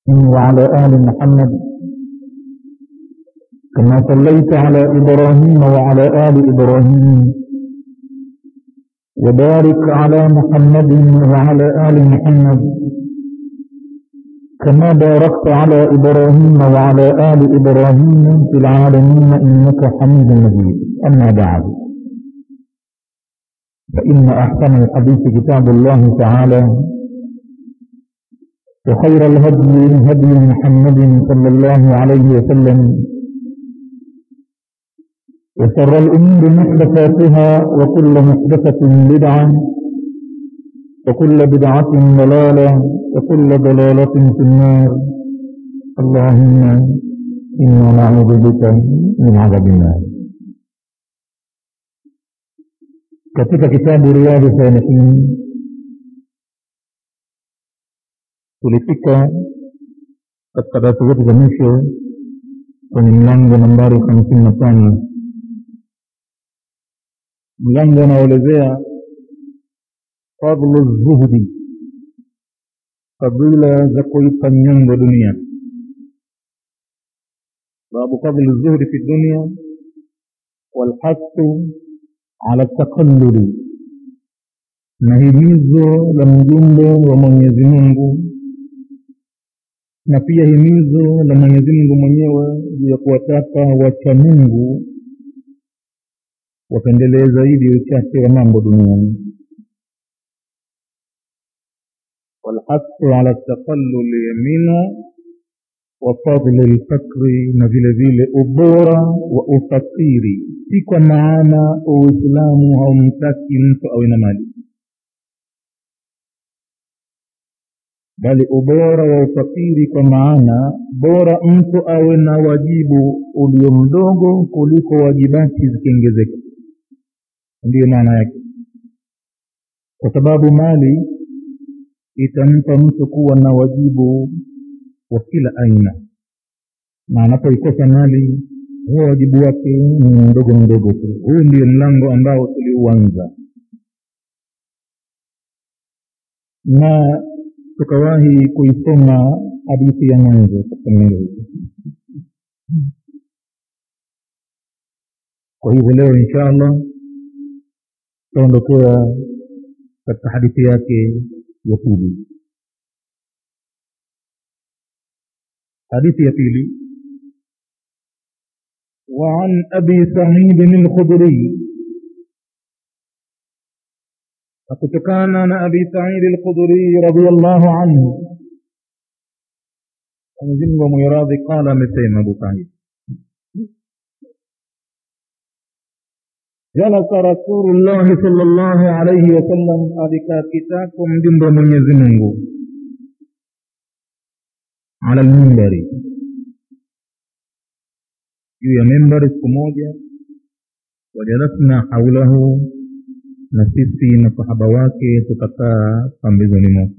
وعلى آل محمد كما صليت على إبراهيم وعلى آل إبراهيم وبارك على محمد وعلى آل محمد كما باركت على إبراهيم وعلى آل إبراهيم في العالمين إنك حميد مجيد أما بعد فإن أحسن الحديث كتاب الله تعالى وخير الهدي هدي محمد صلى الله عليه وسلم وشر الأمور محدثاتها وكل محدثة بدعة وكل بدعة ضلالة وكل ضلالة في النار اللهم إنا نعوذ بك من عذاب النار katika kitabu riyadhi salihin tulifika katika darasa zetu za mwisho kwenye mlango nambari hamsini na tano mlango unaoelezea fadlu zuhdi fadila za kuipa nyongo dunia babu fadlu zuhdi fi dunia walhasu ala takalluli na himizo la mjumbe wa mwenyezi mungu na pia himizo la mwenyezi mungu mwenyewe juu ya kuwataka wacha mungu wapendelee zaidi uchache wa mambo duniani walhasu ala takalluli minhu wa fadli lfakri na vile vile ubora wa ufakiri si kwa maana uislamu haumtaki mtu awe na mali bali ubora wa ufakiri kwa maana bora mtu awe na wajibu ulio mdogo kuliko wajibati zikiongezeka ndiyo maana yake kwa sababu mali itampa mtu kuwa na wajibu wa kila aina na anapoikosa mali huo wajibu wake ni mdogo mdogo tu huu ndio mlango ambao tuliuanza na tukawahi kuisoma hadithi ya mwanzo katika mlango huu kwa hivyo leo insha allah tutaondokea katika hadithi yake ya pili حديث يقيلي وعن أبي سعيد الخدري فكتكان أبي سعيد الخدري رضي الله عنه أنزل وميراض قال مثيم أبو سعيد جلس رسول الله صلى الله عليه وسلم أذكى كتاكم جنب من يزمنه ala lmimbari juu ya mimbari siku moja wajalasna haulahu na sisi masahaba wake tukakaa pambezoni mwake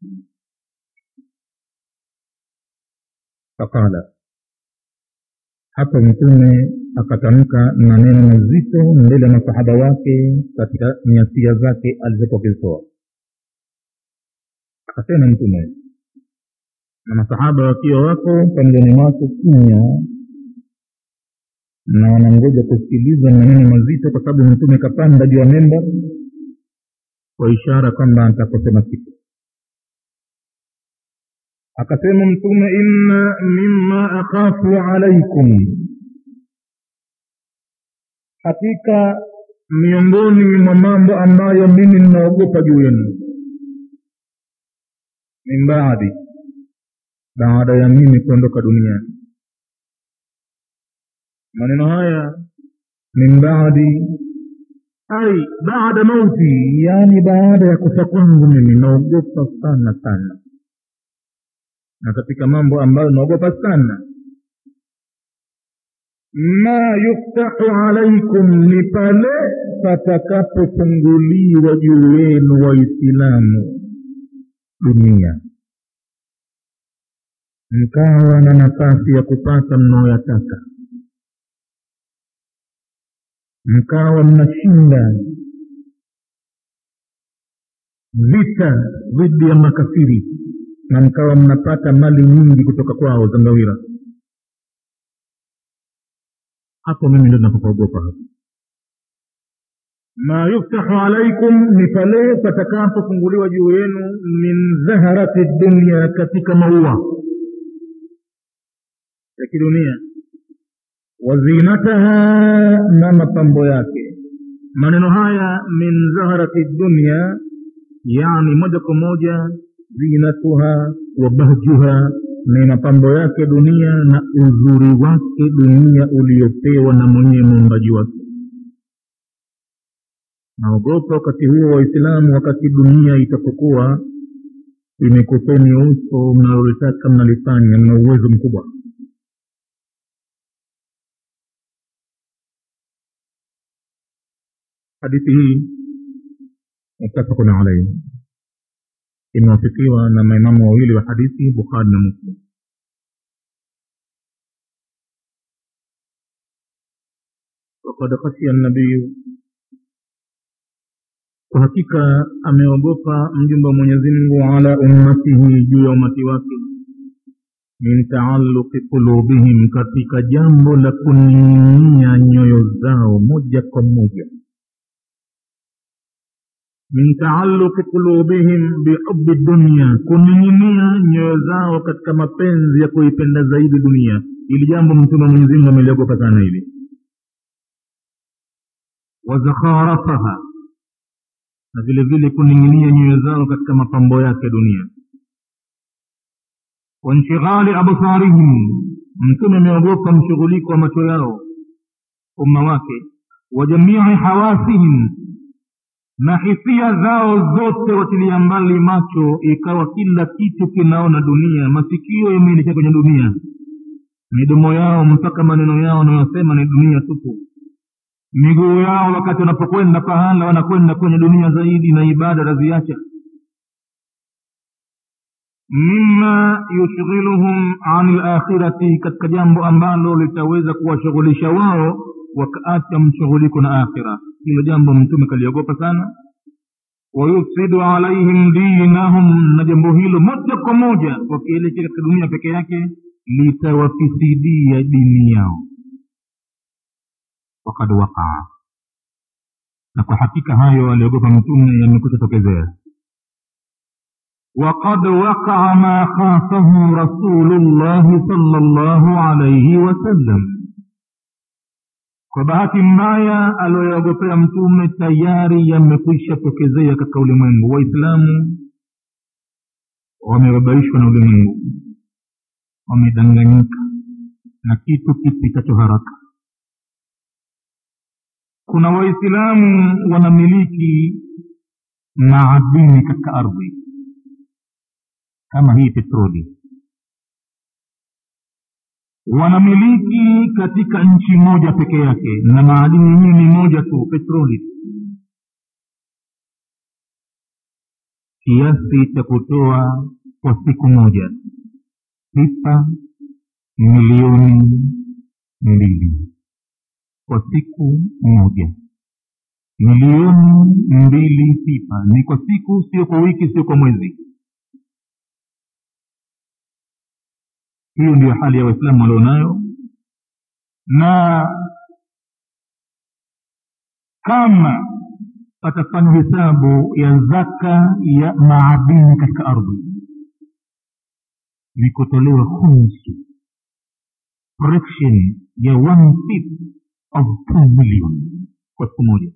faqala hapa mtume akatamka maneno mazito mbele ya masahaba wake katika nyasia zake alizokuwa akizitoa akasema mtume na masahaba wakiwa wako pembeni mwake kimya na wanangoja kusikiliza maneno mazito kwa sababu mtume kapanda juu ya memba kwa ishara kwamba ataposema siku akasema mtume inna mima akhafu alaikum hakika miongoni mwa mambo ambayo mimi ninaogopa juu yenu min baadi baada ya mimi kuondoka duniani maneno haya min baadi ai baada mauti yani baada ya kufa kwangu mimi naogopa sana sana na katika mambo ambayo naogopa sana ma yuftahu alaikum ni pale patakapofunguliwa juu yenu waislamu dunia mkawa na nafasi ya kupata mnaoyataka mkawa mnashinda vita dhidi ya makafiri na mkawa mnapata mali nyingi kutoka kwao zangawira hapo mimi ndo napopaogopa hapo ma yuftahu alaikum ni pale patakapofunguliwa juu yenu min zaharati dunia katika maua ya kidunia wazinataha na mapambo yake maneno haya min zaharati dunia yani moja kwa moja zinatuha wa bahjuha ni mapambo yake dunia na uzuri wake dunia uliopewa na mwenyewe muumbaji wake naogopa wakati huo waislamu wakati dunia itapokuwa imekupeni uso mnalolitaka mnalifanya mna uwezo mkubwa hadithi hii mutafakun alaihi imewafikiwa na maimamu wawili wa hadithi bukhari na muslim wakad khashia nabiyu kwa hakika ameogopa mjumbe wa mwenyezi mungu ala ummatihi juu ya umati wake min taaluqi qulubihim katika jambo la kuning'inia nyoyo zao moja kwa moja min taaluqi qulubihim bihubi dunia kuning'inia nyoyo zao katika mapenzi ya kuipenda zaidi dunia ili jambo mtume wa mwenyezi mungu ameliogopa sana hili wazakharafaha na vile vile kuning'inia nyoyo zao katika mapambo yake dunia wanshighali absarihim mtume ameogopa mshughuliko wa macho yao umma wake wa jamii hawasihim na hisia zao zote watilia mbali macho ikawa kila kitu kinaona dunia masikio yameelekea kwenye dunia midomo yao mpaka maneno yao wanayosema ni dunia tupu miguu yao wakati wanapokwenda pahala wanakwenda kwenye dunia zaidi na ibada wataziacha mima yushghiluhum ani lakhirati katika jambo ambalo litaweza kuwashughulisha wao wakaacha mshughuliko na akhira hilo jambo mtume kaliogopa sana wayufsidu alaihim dinahum na jambo hilo moja kwa moja wakielekea katika dunia peke yake litawafisidia dini yao wakad waqaa na kwa hakika hayo aliogopa mtume yamekucha tokezea وقد وقع ما خافه رسول الله صلى الله عليه وسلم kwa bahati mbaya aliyoyogopea mtume tayari yamekwisha tokezea katika ulimwengu waislamu wamebabaishwa na ulimwengu wamedanganyika na kitu kipitacho haraka kuna waislamu wanamiliki maadini katika ardhi kama hii petroli wanamiliki katika nchi moja peke yake na maadini yenyewe ni moja tu petroli kiasi cha kutoa kwa siku moja pipa milioni mbili kwa siku moja milioni mbili pipa ni kwa siku sio kwa wiki sio kwa mwezi hiyo ndiyo hali ya waislamu walionayo na kama patafanya hesabu ya zaka ya maadini katika ardhi ni kutolewa khumsu fraction ya one fifth of two million kwa siku moja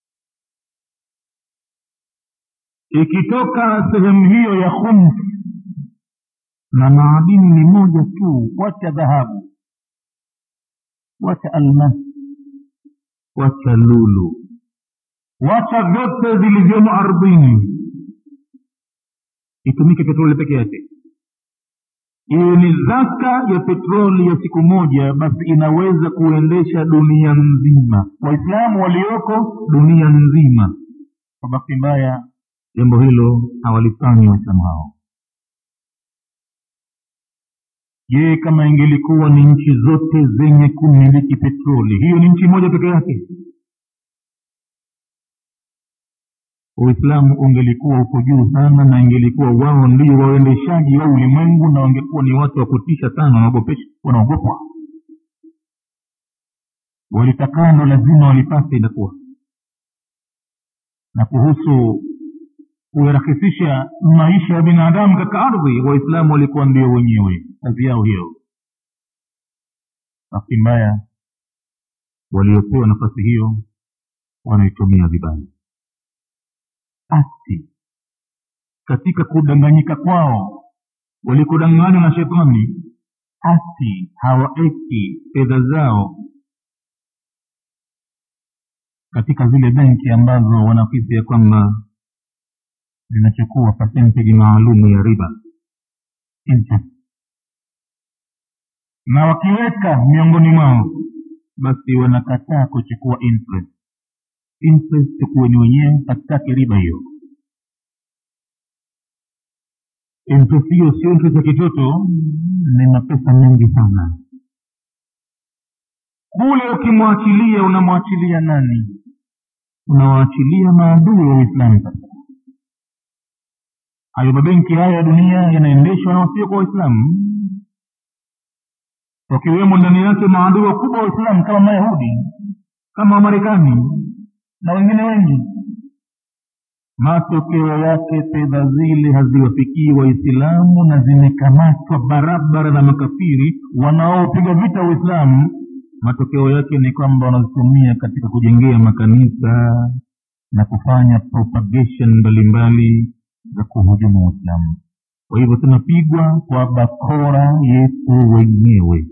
ikitoka sehemu hiyo ya khums na maadini ni moja tu wacha dhahabu wacha almasi wacha lulu wacha vyote vilivyomo ardhini itumike petroli peke yake iwe ni zaka ya petroli ya siku moja basi inaweza kuendesha dunia nzima waislamu walioko dunia nzima kwa bahati mbaya jambo hilo hawalifanyi waislamu hao je kama ingelikuwa ni nchi zote zenye kumiliki petroli hiyo ni nchi moja peke yake uislamu ungelikuwa uko juu sana na ingelikuwa wao ndio waendeshaji wa ulimwengu na wangekuwa ni watu wa kutisha sana wanaogopesha wanaogopwa walitakano lazima walipate inakuwa na kuhusu kuyarahisisha maisha ya binadamu katika ardhi waislamu walikuwa ndio wenyewe kazi yao hiyo bahati mbaya waliopewa nafasi hiyo wanaitumia vibaya asi katika kudanganyika kwao walikudanganywa na shetani asi hawaeki fedha zao katika zile benki ambazo wanafisi ya kwamba zinachukua percentage maalumu ya riba interest na wakiweka miongoni mwao basi wanakataa kuchukua interest interest kuweni wenyewe hatutaki riba hiyo interest hiyo sio interest ya kitoto ni mapesa mengi sana kule ukimwachilia unamwachilia nani unawaachilia maadui wa uislamu sasa hayo mabenki haya ya dunia yanaendeshwa na wasio kwa waislamu wakiwemo ndani yake maadui wakubwa wa uislamu kama mayahudi kama wamarekani na wengine wengi matokeo yake fedha zile haziwafikii waislamu na zimekamatwa barabara na makafiri wanaopiga vita uislamu matokeo yake ni kwamba wanazitumia katika kujengea makanisa na kufanya propagation mbalimbali za kuhujumu uislamu kwa hivyo tunapigwa kwa bakora yetu wenyewe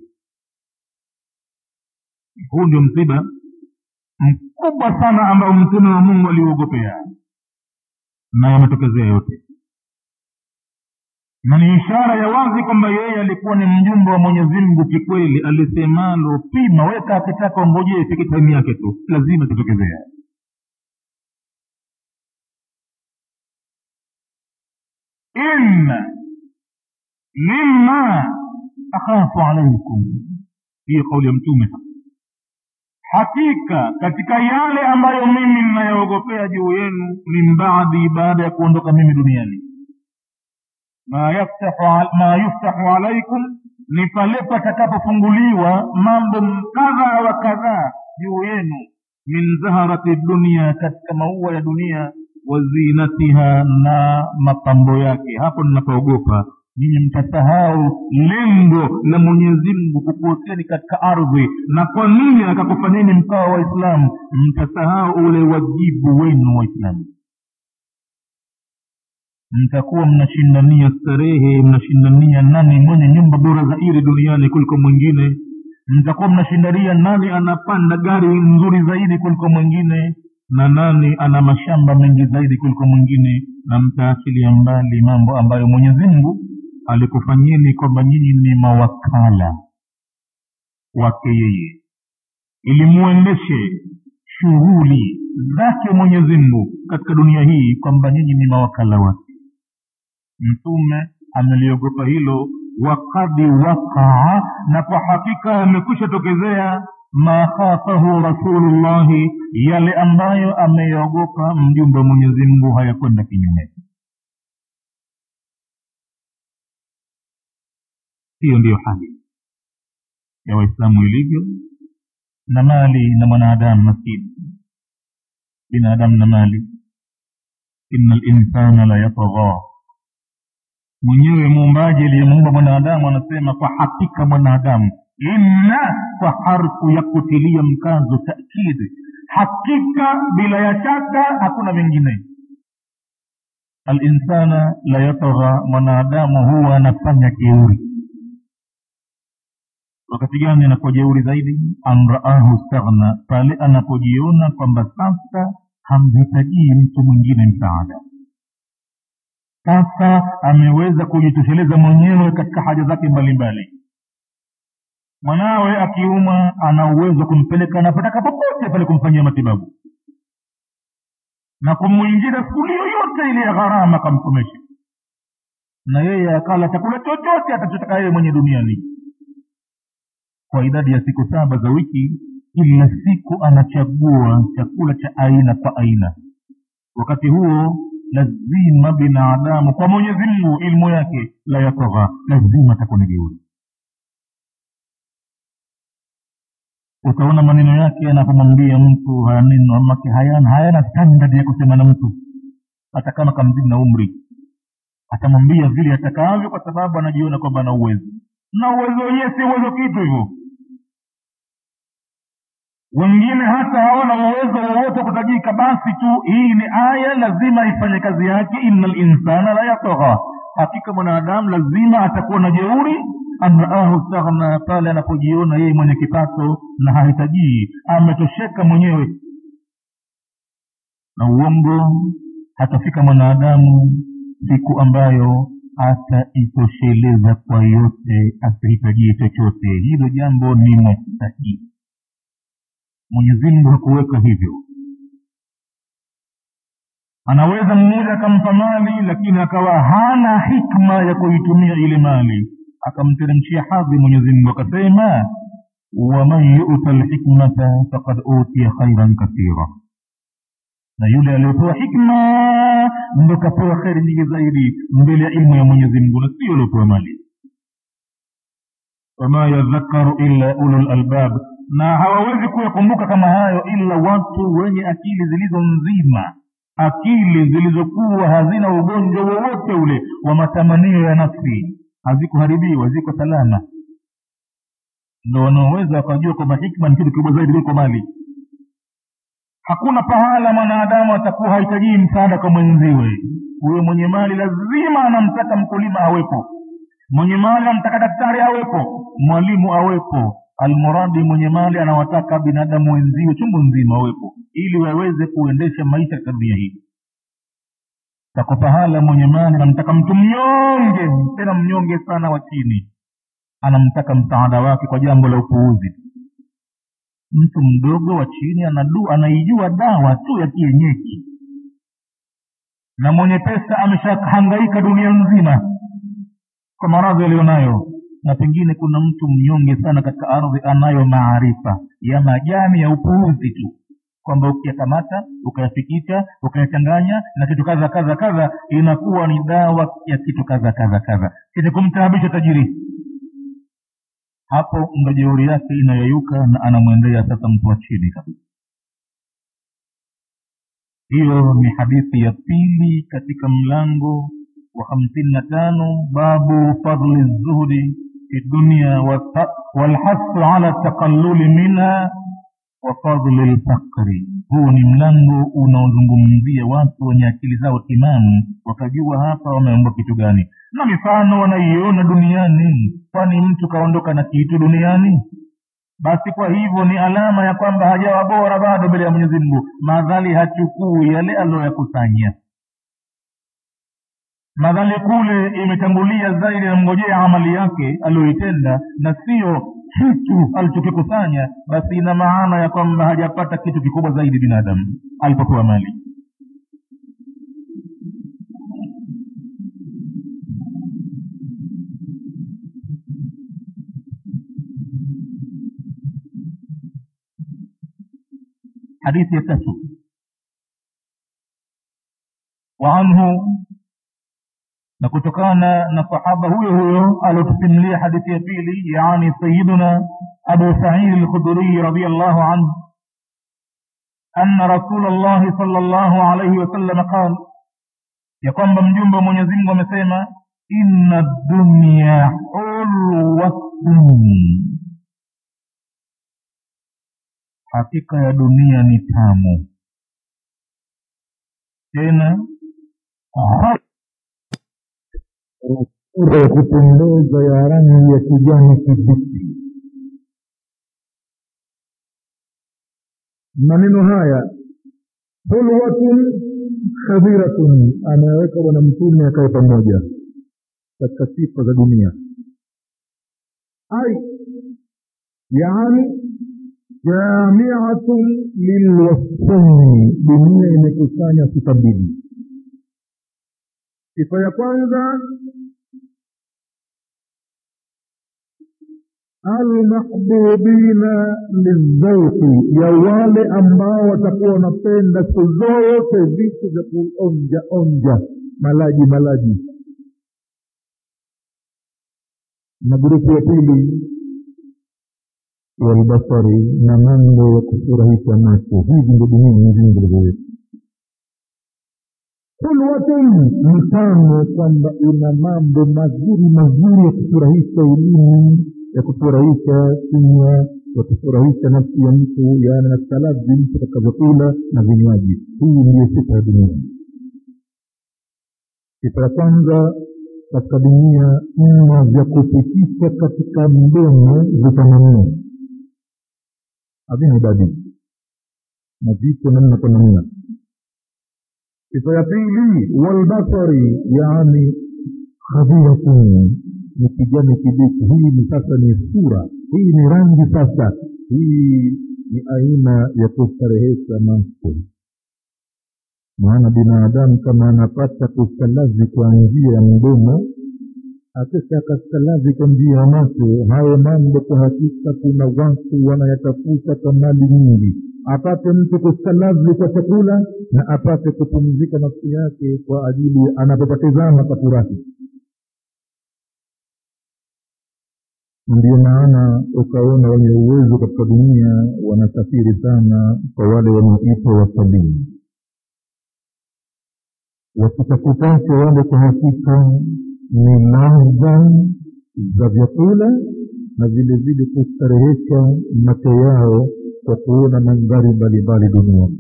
huu ndio msiba mkubwa sana ambao mtume wa mungu aliuogopea na yametokezea yote na ni ishara ya wazi kwamba yeye alikuwa ni mjumbe wa mwenyezi mungu kikweli alisemalo pima weka akitaka ongojee ifike taimu yake tu lazima itatokezea inna mima akhafu alaikum hiyo kauli ya mtume hakika katika yale ambayo mimi ninayoogopea juu yenu min baadhi baada ya kuondoka mimi duniani ma yaftahu ma yuftahu alaikum ni pale patakapofunguliwa mambo kadha wa kadhaa juu yenu min zaharati dunia katika maua ya dunia wa zinatiha na mapambo yake hapo ninapoogopa nyinyi mtasahau lengo la mwenyezi mungu kukuoteni katika ardhi na kwa nini akakufanyeni mkawa waislamu mtasahau ule wajibu wenu waislamu mtakuwa mnashindania starehe mnashindania nani mwenye nyumba bora zaidi duniani kuliko mwingine mtakuwa mnashindania nani anapanda gari nzuri zaidi kuliko mwingine na nani ana mashamba mengi zaidi kuliko mwingine na mtaachilia mbali mambo ambayo mwenyezi mungu alikufanyeni kwamba nyinyi ni mawakala wake yeye ili muendeshe shughuli zake mwenyezi mungu katika dunia hii kwamba nyinyi ni mawakala wake mtume ameliogopa hilo wakadi wakaa na kwa hakika amekwisha tokezea ma khafahu rasulullahi yale ambayo ameyaogopa mjumbe wa mwenyezi mungu hayakwenda kinyume hiyo ndiyo hali ya waislamu ilivyo na mali na mwanadamu maskini binadamu na mali ina linsana la yatagha mwenyewe muumbaji aliyemuumba mwanadamu anasema kwa hakika mwanadamu inna kwa harfu ya kutilia mkazo takidi hakika bila ya shaka hakuna mengine alinsana la yatagha mwanadamu huwa anafanya jeuri wakati gani anakuwa jeuri zaidi amraahu staghna pale anapojiona kwamba sasa hamhitajii mtu mwingine msaada sasa ameweza kujitosheleza mwenyewe katika haja zake mbalimbali mwanawe akiumwa ana uwezo wa kumpeleka anapotaka popote pale kumfanyia matibabu na kumwingiza skuli yoyote ile ya gharama akamsomesha na yeye akala chakula chochote atachotaka yeye mwenye duniani kwa idadi ya siku saba za wiki kila siku anachagua chakula cha aina kwa aina wakati huo lazima binadamu kwa mwenyezi mungu ilmu yake la yatagha lazima atakuwa ni jeuri utaona maneno yake anapomwambia mtu maneno make hayana hayana standard ya kusema na mtu hata kama kamzidi na umri atamwambia vile atakavyo kwa sababu anajiona kwamba ana uwezo na uwezo wenyewe si uwezo kitu hivyo wengine hata hawana uwezo wowote wa kutajika basi tu hii ni aya lazima ifanye kazi yake ina linsana la yatagha hakika mwanadamu lazima atakuwa na jeuri amraahu staghna pale anapojiona yeye mwenye kipato na hahitajii ametosheka mwenyewe na uongo hatafika mwanadamu siku ambayo ataitosheleza kwa yote asihitajie chochote hilo jambo ni mustahili mwenyezi mungu hakuweka hivyo anaweza mmoja akampa mali lakini akawa hana hikma ya kuitumia ile mali akamteremshia hadhi mwenyezi mungu akasema waman yuta lhikmata fakad utiya khairan kathira na yule aliyopewa hikma ndo kapewa kheri nyingi zaidi mbele ya ilmu ya mwenyezi mungu na sio aliopewa mali wama yadhakaru illa ulu lalbab na hawawezi kuyakumbuka kama hayo ila watu wenye akili zilizo nzima akili zilizokuwa hazina ugonjwa wowote ule wa matamanio ya nafsi hazikuharibiwa ziko salama ndo wanaoweza wakajua kwamba hikma ni kitu kikubwa zaidi kuliko mali hakuna pahala mwanadamu atakuwa hahitajii msaada kwa mwenziwe huyo mwenye mali lazima anamtaka mkulima awepo mwenye mali anamtaka daktari awepo mwalimu awepo almuradi mwenye mali anawataka binadamu wenziwe chungu nzima wawepo ili waweze kuendesha maisha katika dunia hii tako pahala mwenye mali anamtaka mtu mnyonge tena mnyonge sana wa chini anamtaka msaada wake kwa jambo la upuuzi mtu mdogo wa chini anadu anaijua dawa tu ya kienyeji na mwenye pesa ameshahangaika dunia nzima kwa maradhi aliyonayo na pengine kuna mtu mnyonge sana katika ardhi anayo maarifa ya majani ya upuuzi tu kwamba ukiyakamata ukayafikisha ukayachanganya na kitu kadha kadha kadha inakuwa ni dawa ya kitu kadha kadha kadha chenye kumtaabisha tajiri hapo ndo jeuri yake inayoyuka na anamwendea sasa mtu wa chini kabisa hiyo ni hadithi ya pili katika mlango wa hamsini na tano babu fadli zuhdi fi dunia walhasu ala taqalluli minha wa fadli lfakri huu ni mlango unaozungumzia watu wenye akili zao timamu wakajua hapa wameomba kitu gani na mifano wanaiona duniani kwani mtu kaondoka na kitu duniani basi kwa hivyo ni alama ya kwamba hajawa bora bado mbele ya mwenyezi mungu madhali hachukui yale aliyoyakusanya madhali kule imetangulia zaidi namngojea amali yake aliyoitenda na sio kitu alichokikusanya basi ina maana ya kwamba hajapata kitu kikubwa zaidi binadamu alipopewa mali hadithi ya tatu waanhu na kutokana na sahaba huyo huyo aliotusimulia hadithi ya pili yani sayiduna abu saidi lkhuduriyi radiallahu anhu أن رسول الله صلى الله عليه وسلم قال يقوم بمجنب من يزنب ومسيما إن الدنيا حلوة hakika ya dunia ni tamu tena sura ya kupendeza ya rangi ya kijani kibichi maneno haya hulwatun khadhiratun anayeweka bwana mtume akae pamoja katika sifa za dunia ai yaani jamiatun lilwasfaini dunia imekusanya sifa mbili sifa ya kwanza almahbubina lildhauqi ya wale ambao watakuwa wanapenda siku zote vitu vya kuonja onja malaji malaji na grupu ya pili walbasari na mambo ya kufurahisha macho hivi ndio dunia nyingine vilivyoweka hulwatin mfano kwamba una mambo mazuri mazuri ya kufurahisha ulimi ya kufurahisha kinywa ya kufurahisha nafsi ya mtu yaani na salazi mtu atakavyokula na vinywaji hii ndiyo sifa ya dunia sifa ya kwanza katika dunia mna vya kupitisha katika mdomo vitamanio havina idadi na vipo namna kwa namna sifa ya pili walbasari yaani khadhiratun ni kijani kibichi hii ni sasa ni sura hii ni rangi sasa hii ni aina ya kustarehesha macho maana binadamu kama anapata kustalazi kwa njia ya mdomo akisha akastalazi kwa njia ya macho hayo mambo kwa hakika kuna watu wanayatafuta kwa mali nyingi apate mtu kustalazi kwa chakula na apate kupumzika nafsi yake kwa ajili anapopatizama kafurahi ndio maana ukaona wenye uwezo katika dunia wanasafiri sana kwa wale wanaoitwa watalii wakitafutacho wale kwa hakika ni ladha za vyakula na vile vile kustarehesha macho yao kwa kuona mandhari mbalimbali duniani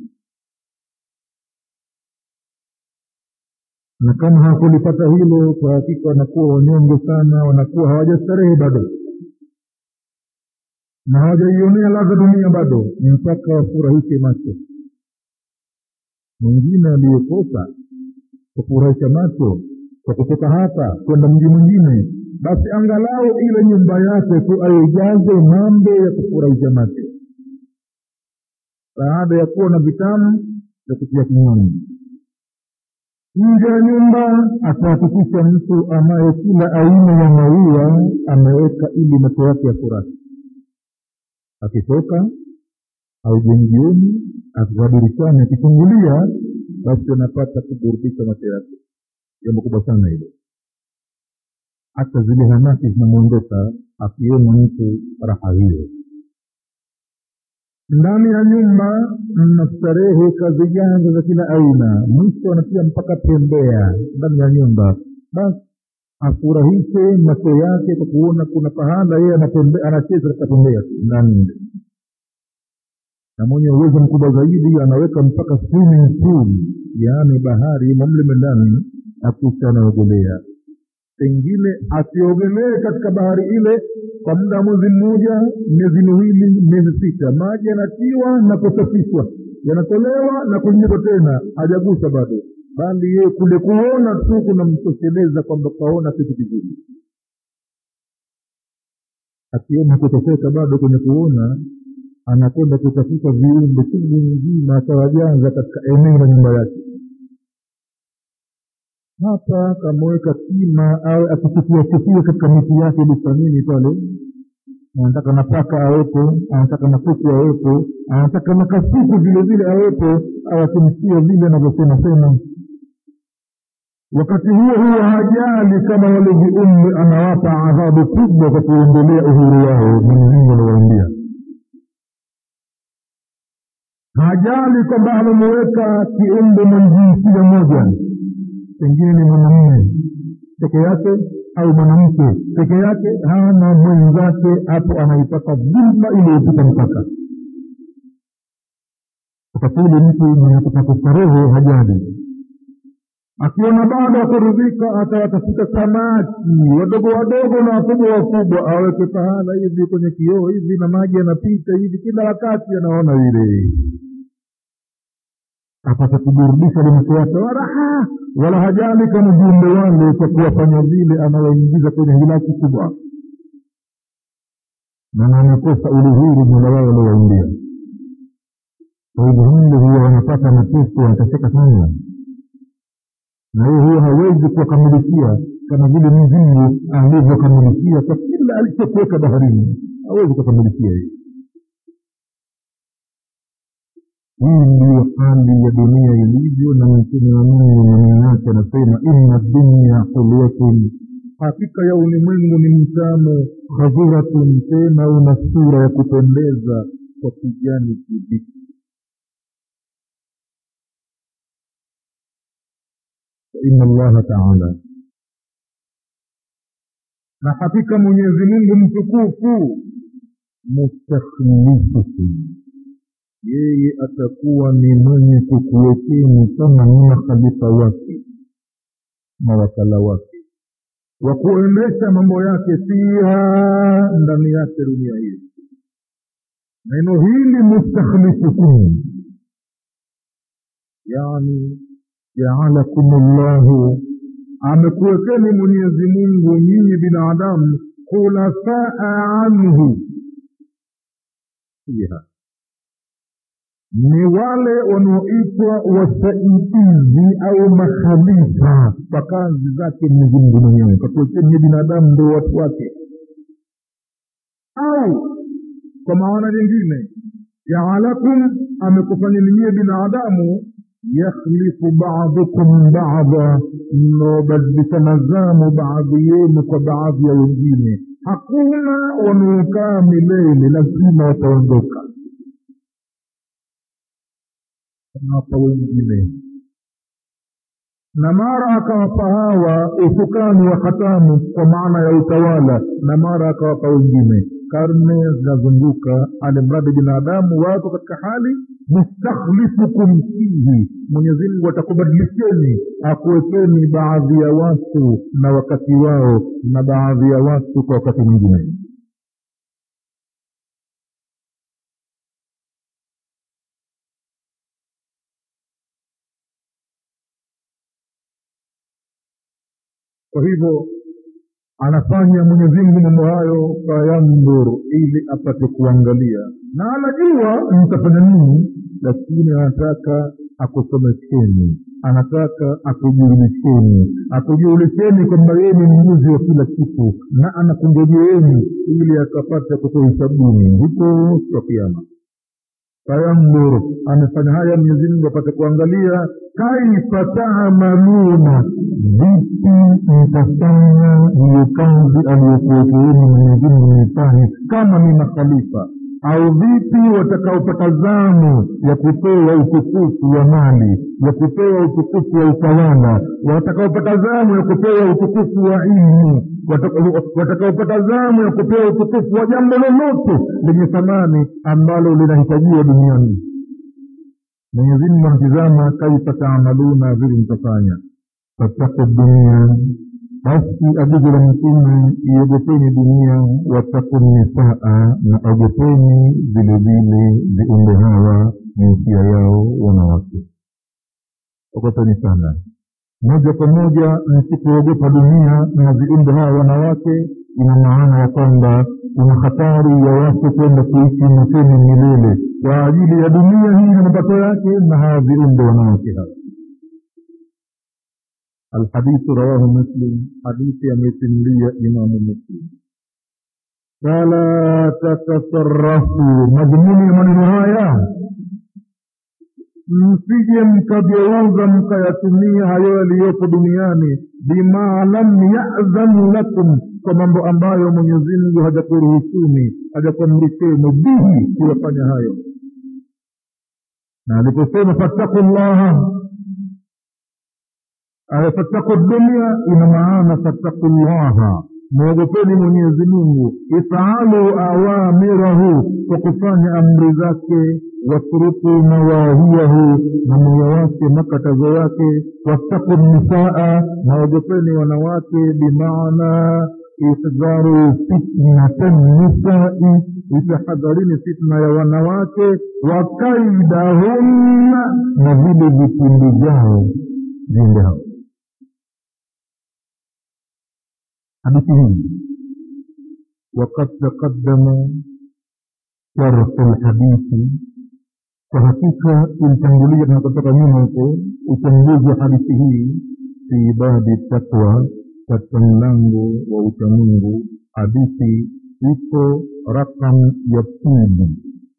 na kama hawakulipata hilo kwa hakika wanakuwa wanyonge sana wanakuwa hawajastarehe bado na hawajaionea ladha dunia bado mpaka wafurahishe macho mwingine aliyekosa kufurahisha macho kwa kutoka hapa kwenda mji mwingine basi angalau ile nyumba yake tu aijaze mambo ya kufurahisha macho baada ya kuwa na vitamu vya kutia kinywani nje ya nyumba atahakikisha mtu anaye kila aina ya maua ameweka ili macho yake ya furahi akitoka au jengioni akikaa dirishani akichungulia basi anapata kuburudisha macho yake jambo kubwa sana hilo hata zile hamaki zinamwondoka akiona mtu raha hiyo ndani ya nyumba mna starehe kazi janja za kila aina mwisho anatia mpaka tembea ndani ya nyumba basi afurahishe macho yake kwa kuona kuna pahala yeye anacheza katika tembea ndani nje na mwenye uwezo mkubwa zaidi anaweka mpaka swimming pool yaani bahari imo mleme ndani akisha anaogelea pengine asiogelee katika bahari ile kwa muda wa mwezi mmoja miezi miwili miezi sita maji yanatiwa na kusafishwa yanatolewa na kuingizwa tena hajagusa bado bali yeye kule kuona tu kunamtosheleza kwamba kaona kitu kizuri akiona kutofeka bado kwenye kuona anakwenda kutafuta viumbe chungu nzima atawajaza katika eneo la nyumba yake hapa kameweka kima au akikufiatifia katika miti yake bustanini pale anataka na paka awepo anataka na kuku awepo anataka na kasuku vile vile awepo au akimsia vile anavyosema sema wakati huo huo hajali kama wale viumbe anawapa adhabu kubwa kwa kuendelea uhuru wao mwenyezimngu anawaambia hajali kwamba amemuweka kiumbe mwenye jinsia moja pengine ni mwanamume peke yake au mwanamke peke yake hana mwenzake hapo anaipata dhulma iliyopita mpaka wakati ule mtu mwenye kutaka starehe hajali akiona bado akuridhika atawatafuta samaki wadogo wadogo na wakubwa wakubwa aweke pahala hivi kwenye kioo hivi na maji yanapita hivi kila wakati anaona vile apate kuburudisha limacho yake waraha wala hajali kama viumbe wale kwa kuwafanya vile anawaingiza kwenye hilaki kubwa na amekosa ule huru mola wao aliowaingia kwa hivyo mle huwa wanapata mateso wanateseka sana na hiyo huyo hawezi kuwakamilikia kama vile mzingu alivyokamilikia kwa kila alichokuweka baharini hawezi kukamilishia hiyo hii ndiyo hali ya dunia ilivyo na mtume wa mungu maneno yake anasema inna dunya hulwatun hakika ya ulimwengu ni mtamu khadhiratun tena una sura ya kupendeza kwa kijani kibichi inna allaha taala na hakika mwenyezi mungu mtukufu mustakhlifukum yeye atakuwa ni mwenye kukuwekeni kama ni makhalifa wake mawakala wake wa kuendesha mambo yake fiha ndani yake dunia hiyo neno hili mustakhlifukum yani jaalakum llahu amekuwekeni mwenyezi mungu nyinyi binadamu khulafaa anhu fiha ni wale wanaoitwa wasaidizi au makhalifa kwa kazi zake mwenyezi mungu mwenyewe kakuwekeni binadamu ndio watu wake au kwa maana nyingine jaalakum amekufanyeni nyie binadamu yakhlifu badukum bada mnaobadilishana zamu baadhi yenu kwa baadhi ya wengine hakuna wanaokaa milele lazima wataondoka hapa wengine na mara akawapa hawa usukani wa hatamu kwa maana ya utawala na mara akawapa wengine karne zinazunguka alimradi binadamu wako katika hali mustakhlifukum fihi mwenyezimngu atakubadilisheni akuwekeni baadhi ya watu na wakati wao na baadhi ya watu kwa wakati mwingine kwa hivyo anafanya mwenyezimngu mambo hayo fayandhur ili apate kuangalia na anajua mtafanya nini lakini anataka akusomesheni anataka akujulisheni akujulisheni kwamba yeye ni mjuzi wa kila kitu na anakungojeeni ili akapata kukuhisabuni huko siku ya kiama fayandhur amefanya haya mwenyezimngu apate kuangalia kaifa taamaluna vipi mtafanya hiyo kazi aliyokuwekeeni mwenyezimngu mifanye kama ni makhalifa au vipi watakaopata zamu ya kupewa utukufu wa mali ya kupewa utukufu wa utawala watakaopata zamu ya kupewa utukufu wa ilmu watakaopata zamu ya kupewa utukufu wa jambo lolote lenye thamani ambalo linahitajiwa duniani mwenyezimungu anatizama kaifa taamaluna vile mtafanya fattaku dunia basi agizo la mtume iogopeni dunia wataku nisaa na ogopeni vilevile viumbe hawa jinsia yao wanawake ogopeni sana moja kwa moja msipoogopa dunia na viumbe hawa wanawake ina maana ya kwamba kuna hatari ya watu kwenda kuishi motoni milele kwa ajili ya dunia hii na mapato yake na hawa viumbe wanawake hawa الحديث رواه مسلم حديث يمثلية إمام مسلم فلا تتصرفوا مضمون من هايا msije mkageuza mkayatumia hayo yaliyopo duniani bima lam yadhan lakum kwa mambo ambayo mwenyezimngu hajakuruhusuni hajakuamrisheni bihi kuyafanya hayo na aliposema fattaku llaha fattaku dunia ina maana fattaku llaha mwogopeni mwenyezi mungu ifaalu awamirahu kwa kufanya amri zake watruku nawahiyahu na moyo wake makatazo yake wattaku nisaa naogopeni wanawake bimaana ihdharu fitnata nisai itahadharini fitna ya wanawake wakaidahunna na vile vipindi vyao viumbe hao hadithi hii وقد تقدم شرح الحديث kwa hakika ulitangulia tunapotoka nyuma huko uchambuzi wa hadithi hii fi babi takwa katika mlango wa uchamungu hadithi ipo rakam ya pili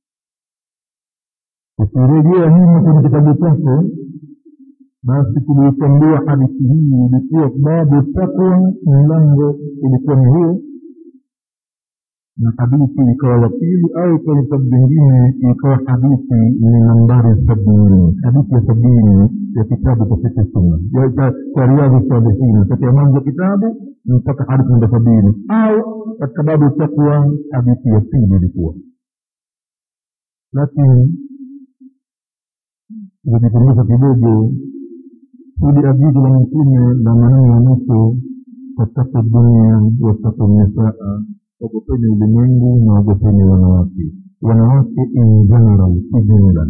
ukirejea nyuma kwenye kitabu chako basi tuliitambua hadithi hii ilikuwa babu takwa mlango ilikuwa ni huo na hadithi ikawa ya pili au kwenye vitabu vingine ikawa hadithi ni nambari sabini hadithi ya sabini ya kitabu cha fiqh sunna cha riadhi salihina tokea mwanzo wa kitabu mpaka hadithi namba sabini au katika babu takwa hadithi ya pili ilikuwa lakini ukijikumbusha kidogo hili agizo la mtume la maneno ya mwisho wataka dunia wataka nisaa ogopeni ulimwengu na ogopeni wanawake wanawake in general si jumla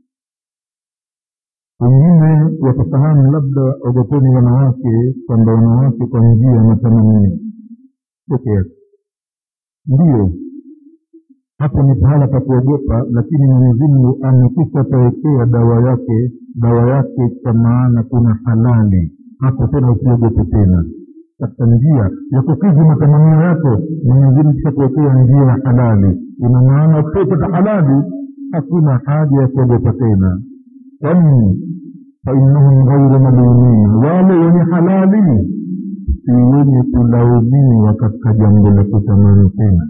wengine watafahamu labda ogopeni wanawake kwamba wanawake kwa njia ya matamanio peke yake ndiyo hapo ni pahala pa kuogopa lakini mwenyezimungu amekisha pawekea dawa yake dawa yake kwa maana kuna halali hapo tena usiogope tena katika njia ya kukidhi matamanio yako mwenyezimungu kisha kuwekea njia ya halali ina maana ukipata halali hakuna haja ya kuogopa tena kwani fainnahum ghairu malumina wale wenye halali si wenye kulaumiwa katika jambo la kutamani tena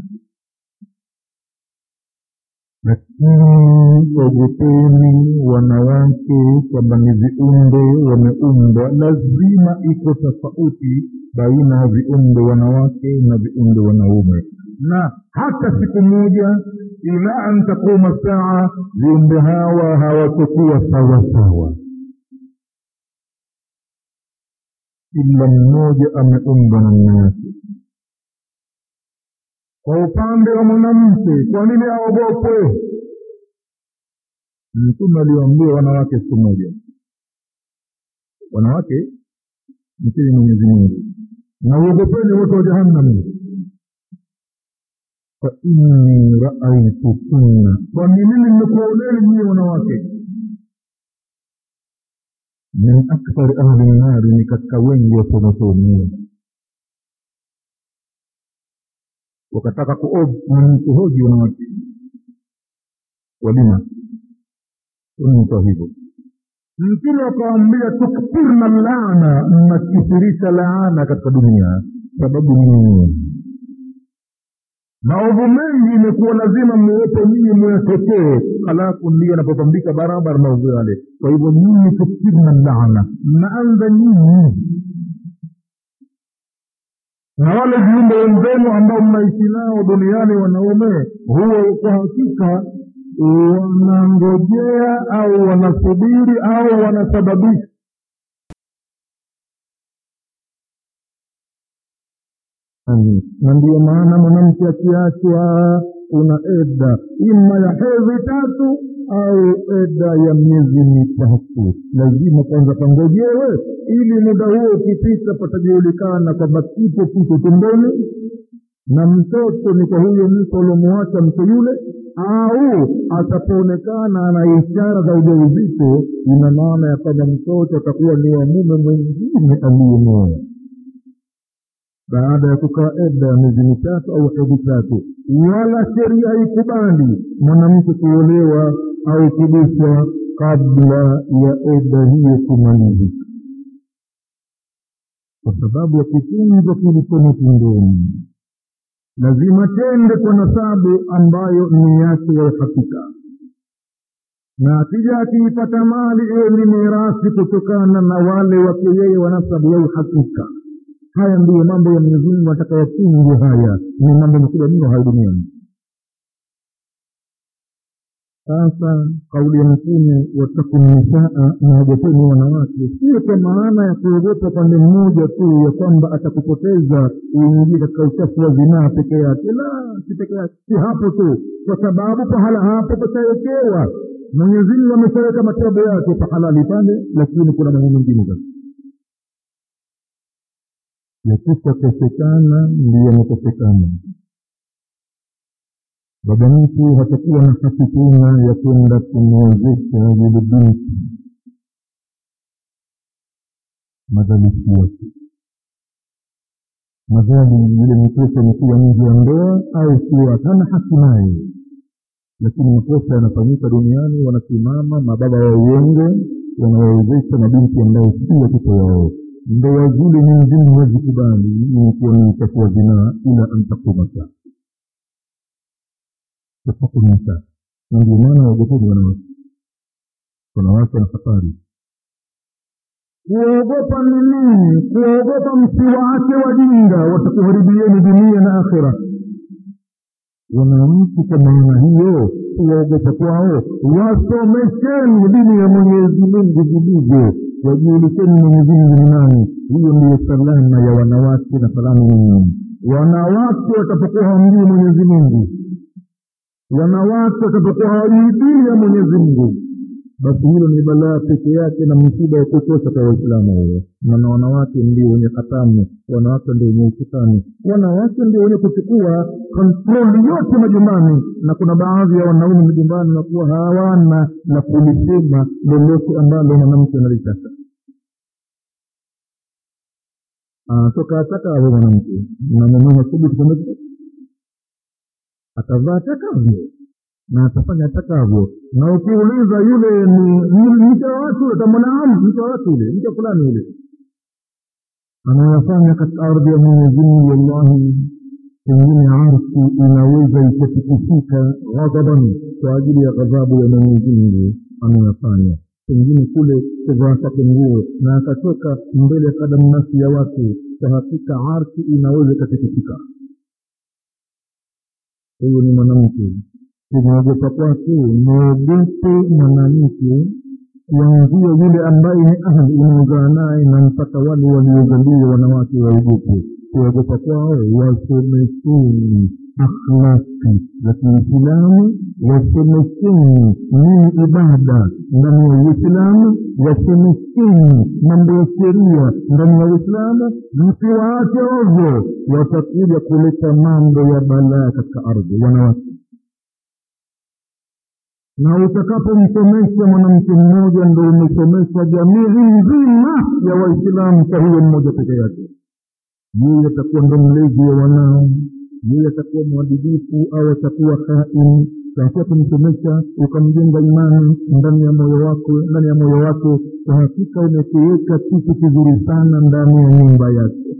lakini ogopeni wanawake kwamba ni viumbe wameumbwa lazima iko tofauti baina ya viumbe wanawake na viumbe wanaume na hata siku moja ila an taquma saa viumbe hawa hawatokuwa sawasawa kila mmoja ameumbwa namna yake kwa upande wa mwanamke kwa nini aogopwe mtume aliwaambia wanawake siku moja wanawake mtii mwenyezi mungu na uogopeni wote wa jahannam fa inni raaitukunna kwani mimi nimekuoneni nyie wanawake min akthari ahli nnari ni katika wengi wasomasomi wakataka kuhoji wanawake walima unitoa hivyo mtume akawambia tuktirna laana mnakithirisha laana katika dunia sababu ni maovu mengi imekuwa lazima muwepo nyinyi muyatokee halafu ndiyo yanapopambika barabara maovu yale kwa hivyo nyinyi tuktirna laana mnaanza nyinyi na wale viumbe wenzenu ambao mnaishi nao duniani wanaume huo kwa hakika wanangojea au wanasubiri au wanasababisha na ndiyo maana mwanamke akiachwa kuna eda ima ya hedhi tatu au eda ya miezi mitatu lazima kwanza pangojewe ili muda huo ukipita patajulikana kwamba kipo kitu tumboni na mtoto ni kwa huyo mtu aliomwacha mtu yule au atapoonekana ana ishara za ujauzito ina maana ya kwamba mtoto atakuwa ni wa mume mwingine aliyemoa baada ya kukaa eda ya miezi mitatu au hedhi tatu wala sheria haikubali mwanamke kuolewa au kuguswa kabla ya eda hiyo kumalizika kwa sababu ya kitunzo kilichomo tumboni lazima tende kwa nasabu ambayo ni yake ya uhakika na akija akiipata mali iwe ni mirasi kutokana na wale wake yeye wa nasabu ya uhakika haya ndiyo mambo ya mwenyezi mungu anataka yafunge haya ni mambo makubwa mno haya duniani sasa kauli ya mtume wataku nisaa naogopeni wanawake sio kwa maana ya kuogopa pande mmoja tu ya kwamba atakupoteza uingie katika uchafu wa zinaa peke yake la si peke yake si hapo tu kwa sababu pahala hapo patawekewa mwenyezimungu ameshaweka matabu yake pahalali pale lakini kuna mambo mengine sasa yakishakosekana ndiyo yamekosekana baba mtu hatakuwa na haki tena ya kwenda kumwezesha yule binti madhalifu wake madhali yule mtoto amekuwa nje ya ndoa au kuwa hana haki naye lakini makosa yanafanyika duniani wanasimama mababa wa uongo wanawawezesha mabinti ambao si watoto wao ndoa zile ni nzima hazikubali ikiwa ni uchafu wa zinaa ila antakuma saa tatakuma saa na ndio maana waogopeni wanawake wanawake na hatari kuogopa ni nini kuogopa msiwaache wajinga watakuharibieni dunia na akhira wanamtu kwa maana hiyo kuwaogopa kwao wasomesheni dini ya mwenyezi mungu vilivyo wajulikeni mwenyezi mungu ni nani hiyo ndiyo salama ya wanawake na salama nyinyi wanawake watapokuwa hawamjui mwenyezi mungu wanawake watapokuwa hawajui dini ya mwenyezi mungu basi hilo ni balaa peke yake na msiba wa kutosha kwa waislamu huyo maana wanawake ndio wenye hatamu wanawake ndio wenye usukani wanawake ndio wenye kuchukua kontroli yote majumbani na kuna baadhi ya wanaume majumbani nakuwa hawana la kulisema lolote ambalo mwanamke analitaka anatoka atakavyo mwanamke na mume hathubutu kwamba atavaa atakavyo na atafanya atakavyo na ukiuliza yule ni ni mke wa watu ule utamwona mke wa watu ule mke fulani ule anayafanya katika ardhi ya mwenyezi mungu wallahi pengine arsi inaweza ikatikisika ghadhaban kwa ajili ya ghadhabu ya mwenyezi mungu anayafanya pengine kule kuvaa kwake nguo na akatoka mbele ya kadamnasi ya watu kwa hakika arsi inaweza ikatikisika huyu ni mwanamke kumwogopa kwake mwogope mwanamke kuanzia yule ambaye ni ahli unaozaa naye na mpaka wale waliozaliwa wanawake waogope kuogopa kwao wasomesheni akhlaki za kiislamu wasomesheni nini ibada ndani ya uislamu wasomesheni mambo ya sheria ndani ya uislamu msiwaache ovyo watakuja kuleta mambo ya balaa katika ardhi wanawake na utakapomsomesha mwanamke mmoja ndo umesomesha jamii nzima ya waislamu kwa huyo mmoja peke yake yeye atakuwa ndo mlezi wa wanao yeye atakuwa mwadilifu au atakuwa hain kakia kumsomesha ukamjenga imani ndani ya moyo wako ndani ya moyo wake kwa hakika umekiweka kitu kizuri sana ndani ya nyumba yake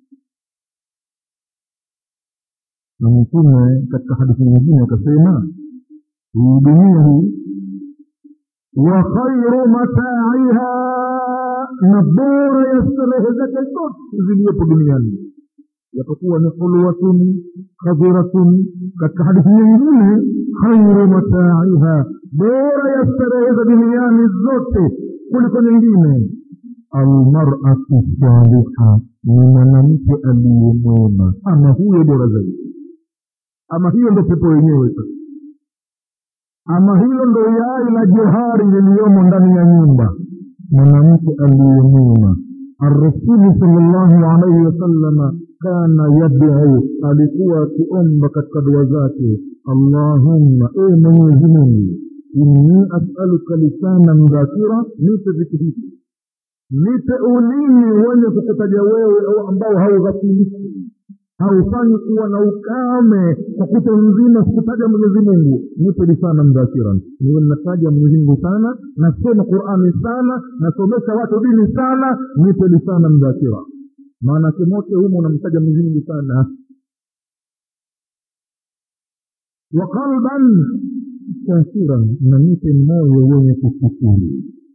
na mtume katika hadithi nyingine akasema hii dunia hii wa khairu mataiha na bora ya starehe zake zote ziliyopo duniani yapokuwa ni hulwatun khadhiratun katika hadithi nyingine khairu mataiha bora ya starehe za duniani zote kuliko nyingine almaratu saliha ni mwanamke aliyemwema ama huyo bora zaidi ama hiyo ndo pepo yenyewe sasa ama hilo ndo yai la johari liliyomo ndani ya nyumba mwanamke aliyemwema arasulu salllahu alaihi wasalama kana yaduu alikuwa akiomba katika dua zake allahumma e mwenyezi mungu inni asaluka lisanan dhakira nipe vitu hivi nipe ulimi wenye kukutaja wewe au ambao haughafiliki haufanyi kuwa na ukame kwa kuta nzima sikutaja mwenyezi mungu nipe lisana mdhakiran niwe nataja mwenyezi mungu sana nasoma qurani sana nasomesha watu dini sana nipe lisana mdhakira maanake mote humo unamtaja mwenyezi mungu sana wa qalban shakiran na nipe moyo wenye kushukuru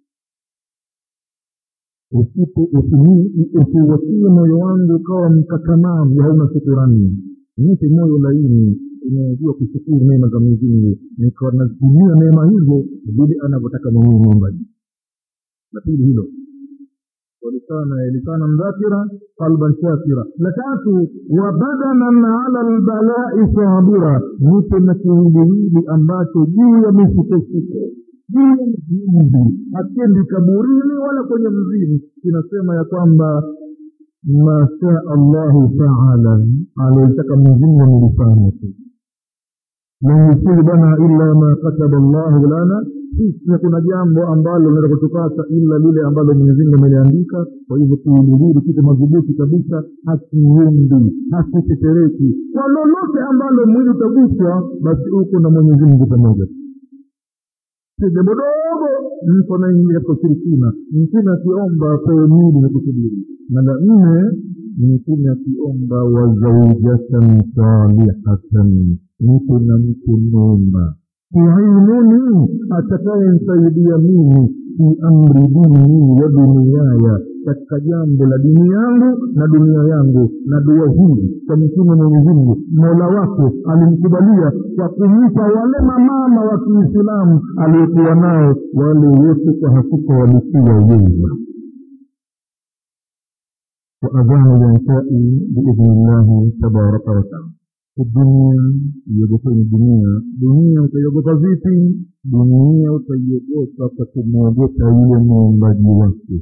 usiwatie moyo wangu ukawa mkakamavu hauna shukurani nipe moyo laini unayejua kushukuru neema za mwenyezi mungu nikawa nazitumia neema hizo vile anavyotaka mwenyewe muumbaji la pili hilo walisana lisana mdhakira qalban shakira la tatu wa badanan ala lbalai sabira nipe na kiwiliwili ambacho juu ya misukosuko juu ya mzizi hakendi kaburini wala kwenye mzimu kinasema ya kwamba masha allahu taala aliyotaka mwenyezimngu amelifanya tu lan yusibana illa ma kataba llahu lana sisi hakuna jambo ambalo linaweza kutupata ila lile ambalo mwenyezimungu ameliandika kwa hivyo tuilihili kitu madhubuti kabisa hasiumbi hasitetereki kwa lolote ambalo mwili utaguswa basi huko na mwenyezimungu pamoja si jambo dogo mtu anaingia katika ushirikina mtume akiomba apewe mwili na kusubiri na la nne mtume akiomba wazaujatan salihatan mtu na mtu mwema tuinuni atakayemsaidia mimi fi amri dini wa duniaya katika jambo la dini yangu na dunia yangu na dua hii kwa mtume mwenyezimngu mola wake alimkubalia kwa kumpa wale mamama wa kiislamu aliyokuwa nao wale wote kwa hakika walikuwa wema وأذان الإنشاء بإذن الله تبارك وتعالى الدنيا iogopeni dunia dunia utaiogopa vipi dunia utaiogopa kwa kumwogopa yule muumbaji wake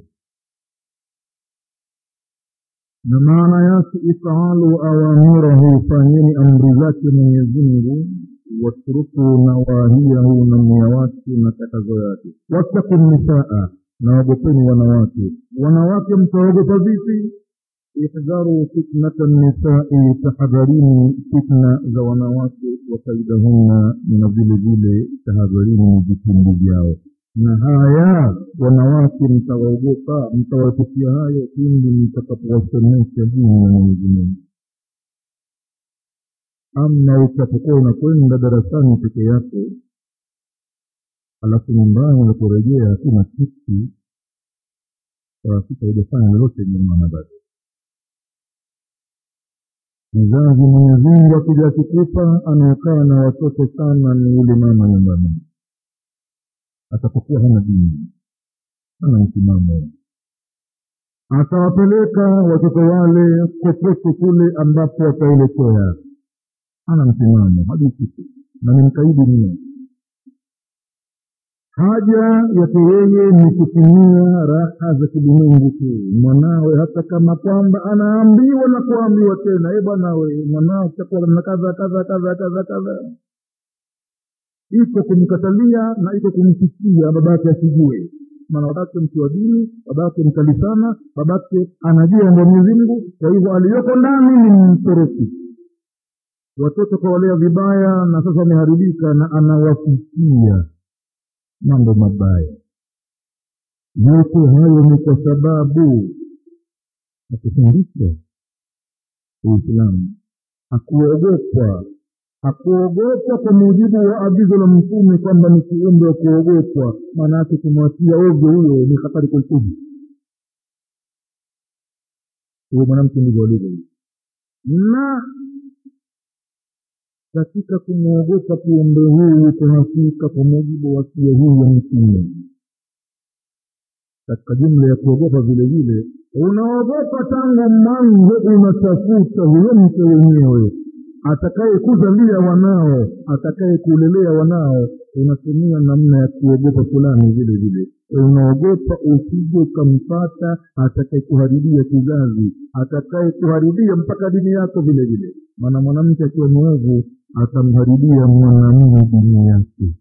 na maana yake ifaalu awamirahu fanyeni amri zake mwenyezimngu watruku nawahiyahu na nia wake na katazo yake wattaku nisaa naogopeni wanawake wanawake mtaogopa vipi ihdharu fitnata nisai tahadharini fitna za wanawake wakaidahunna na vile vile tahadharini vitimbi vyao na haya wanawake mtawaogopa mtawaepukia hayo pindi mtakapowasomesha dini ya mwenyezi mungu ama utapokuwa unakwenda darasani peke yako alafu nyumbani unaporejea hakuna kitu hakika hujafanya lolote nyumana bado mzazi mwenyezimungu akija akikupa anayekaa na watoto sana ni yule mama nyumbani atapokuwa hana dini hana msimamo atawapeleka watoto wale kokote kule ambapo wataelekea hana msimamo hadi kitu na ni mkaidi mno haja yake yeye ni kutumia raha za kilimwengu tu mwanawe hata kama kwamba anaambiwa na kuambiwa tena e bwana we mwanao chakula na kadha kadha kadha kadha kadha iko kumkatalia na iko kumsikia babake asijue maana babake mtu wa dini babake mkali sana babake anajua ndo mwenyezimngu kwa hivyo aliyoko ndani ni mtoroki watoto kawalea vibaya na sasa wameharibika na anawafikia mambo mabaya yote hayo ni kwa sababu hakufundishwa uislamu hakuogopwa hakuogopwa kwa mujibu wa agizo la mtume kwamba ni kiumbe wa kuogopwa maana yake kumwatia ovyo huyo ni hatari kwelikweli huyo mwanamke ndivyo alivyo na katika kumwogopa kiumbe huyu kwa hakika kwa mujibu wa sia hii ya mtume katika jumla ya kuogopa vile vile unaogopa tangu mwanzo unatafuta huyo mke wenyewe atakaye kuzalia wanao atakaye kulelea wanao unatumia namna ya kuogopa fulani vile vile unaogopa usije ukampata atakaye kuharibia kizazi atakaye kuharibia mpaka dini yako vile vile maana mwanamke akiwa mwovu atamharibia mwanamume dini yake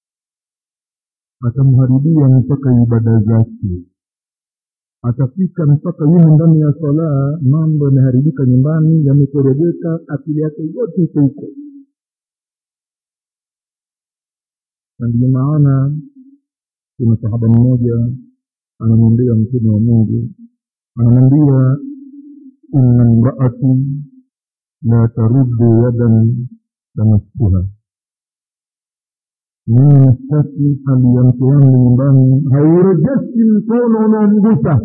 atamharibia mpaka ibada zake atafika mpaka yumo ndani ya salaa mambo yameharibika nyumbani yamekorogeka akili yake yote iko huko na ndiyo maana kuna sahaba mmoja anamwambia mtume wa mungu anamwambia inna mraati la taruddu yadan tamassuha mimi sitaki hali ya mke wangu nyumbani haurejeshi mkono unaomgusa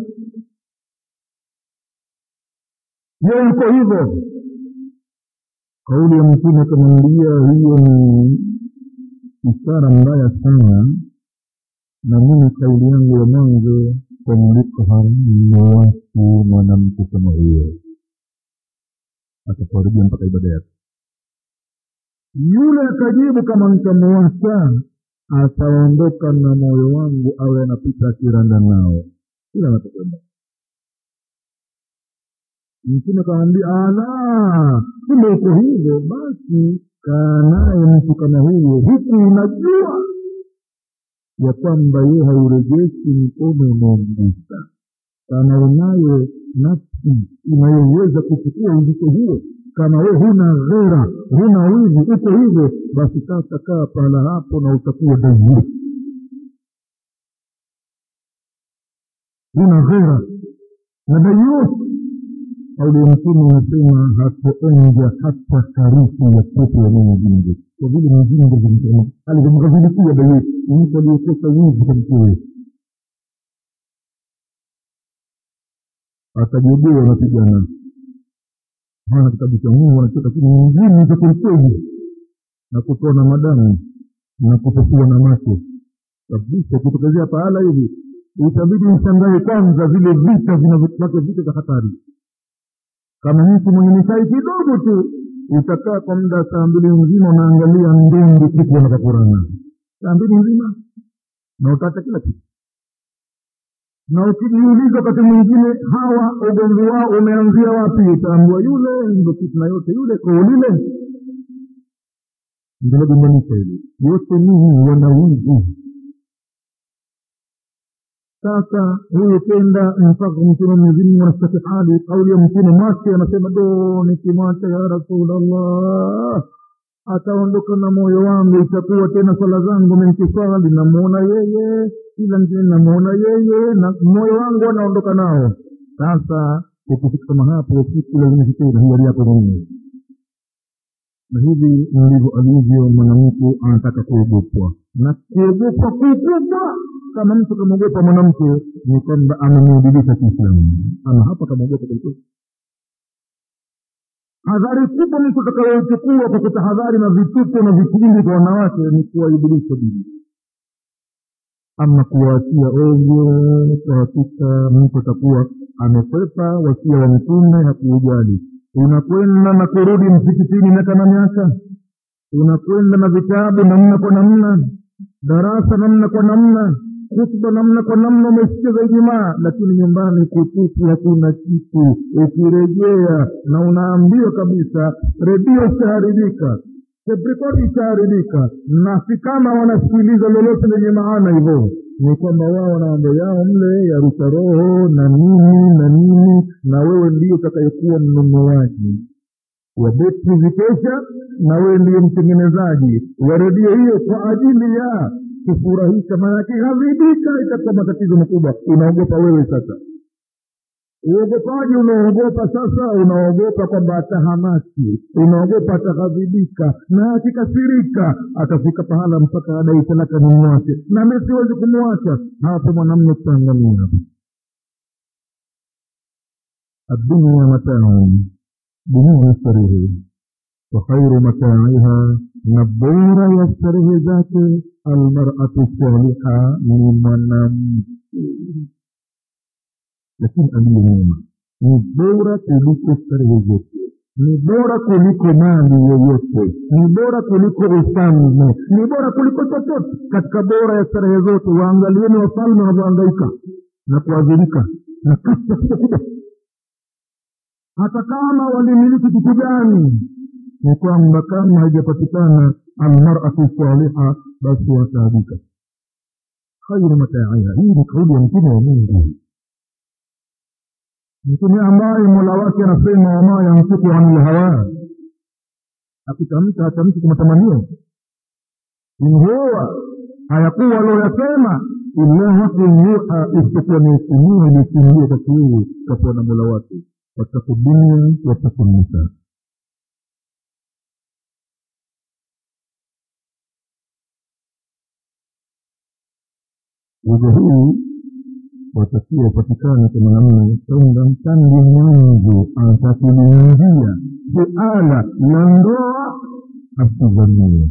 je uko hivyo kauli ya mtume akamwambia hiyo ni ishara mbaya sana na mimi kauli yangu ya mwanzo kumliko haramu watu mwanamke kama huyo atakuharibia mpaka ibada yake yule akajibu kama nitamuwasa ataondoka na moyo wangu awe anapita akiranda nao kila anapokwenda mtume akamwambia ala kumbe uko hivyo basi kaa naye mtu kama huyo huku unajua ya kwamba yeye haurejeshi mkono unaomgusa kama unayo nafsi inayoweza kuchukua uzito huo kama we huna ghera huna wivu uko hivyo basi sasa kaa pahala hapo na utakuwa daima huna ghera na dayus kauli ya mtume anasema hatoonja hata harufu ya pepo ya mwenye jingo kwa vile mjingo zimsema alivyomghadhilikia dayus mtu aliyekosa wivu kwa mkewe atajogea wanapigana maana kitabu cha mungu anachota kini mjini za kwelikweli na kutoa na madamu na kutofua na macho kabisa kutokezea pahala hivi itabidi mshangae kwanza vile vita vinavyopake vita za hatari kama mtu mwenye misai kidogo tu utakaa kwa muda saa mbili nzima unaangalia ndundi kitu wanakakurana saa mbili nzima na utaacha kila kitu na ukijiuliza wakati mwingine hawa ugomvi wao umeanzia wapi utaambua yule ndo fitna yote yule koo lile ndilogombanisha hili yote nini wana wivu sasa huyu kenda mpaka mtume mwenyezimngu anastaki hali kauli ya mtume mwake anasema do nikimwacha ya rasulllah ataondoka na moyo wangu itakuwa tena swala zangu menkiswali namuona yeye kila ngine namuona yeye na moyo wangu anaondoka nao sasa ukifika kama hapo siku lazima tena hiari yako mwenyewe na hivi ndivyo alivyo mwanamke anataka kuogopwa na kuogopwa kukubwa kama mtu kamwogopa mwanamke ni kwamba amemwadilisha kiislamu ama hapa kamwogopa kwelikweli hadhari kubwa mtu atakayoichukua kwa kutahadhari na vituko na vitimbi kwa wanawake ni kuwaibilisha dini ama kuwaachia ovyo kwa hakika mtu atakuwa amekwepa wasia wa mtume na kuujali unakwenda na kurudi msikitini miaka na miaka unakwenda na vitabu namna kwa namna darasa namna kwa namna hutuba namna kwa namna umesikiza ijumaa lakini nyumbani kutupu hakuna kitu ukirejea na unaambiwa kabisa redio ishaharibika teprikodi ishaharibika na si kama wanasikiliza lolote lenye maana hivyo ni kwamba wao wana mambo yao mle ya rusha roho na nini na nini na wewe ndio utakayekuwa mnunuaji wa betri zikesha na wewe ndiyo mtengenezaji wa redio hiyo kwa ajili ya kufurahisha maanake hadhibika itakuwa matatizo makubwa unaogopa wewe sasa uogopaji unaogopa sasa unaogopa kwamba atahamaki unaogopa ataghadhibika na akikasirika atafika pahala mpaka adai talaka nimwache na mi siwezi kumwacha hapo mwanamme tutaangamia hapo الدنيا متاع dunia starehe wa khairu mataiha na bora ya starehe zake almaratu saliha ni mwanamke lakini aliye mwema ni bora kuliko starehe zote ni bora kuliko mali yoyote ni bora kuliko ufalme ni bora kuliko chochote katika bora ya starehe zote waangalieni wafalme wanavyoangaika na kuadhirika na kasi ya kubwa hata kama walimiliki kitu gani ni kwamba kama haijapatikana almaratu saliha basi wataabika khairu mataiha hii ni kauli ya mtume wa mungu mtume ambaye mola wake anasema wama yamsiku ani lhawa akitamka hatamki kwa matamanio inhuwa hayakuwa aloyasema illa wahyun yuha isipokuwa ni ufunuo iliyofunuliwa kwake yeye kapewa na mola wake wataku dunia wataku nisa wigo huu watakiwa upatikane kwa mwanamume kwamba mtangu mwanzo atakuliingia suala la ndoa asidhanie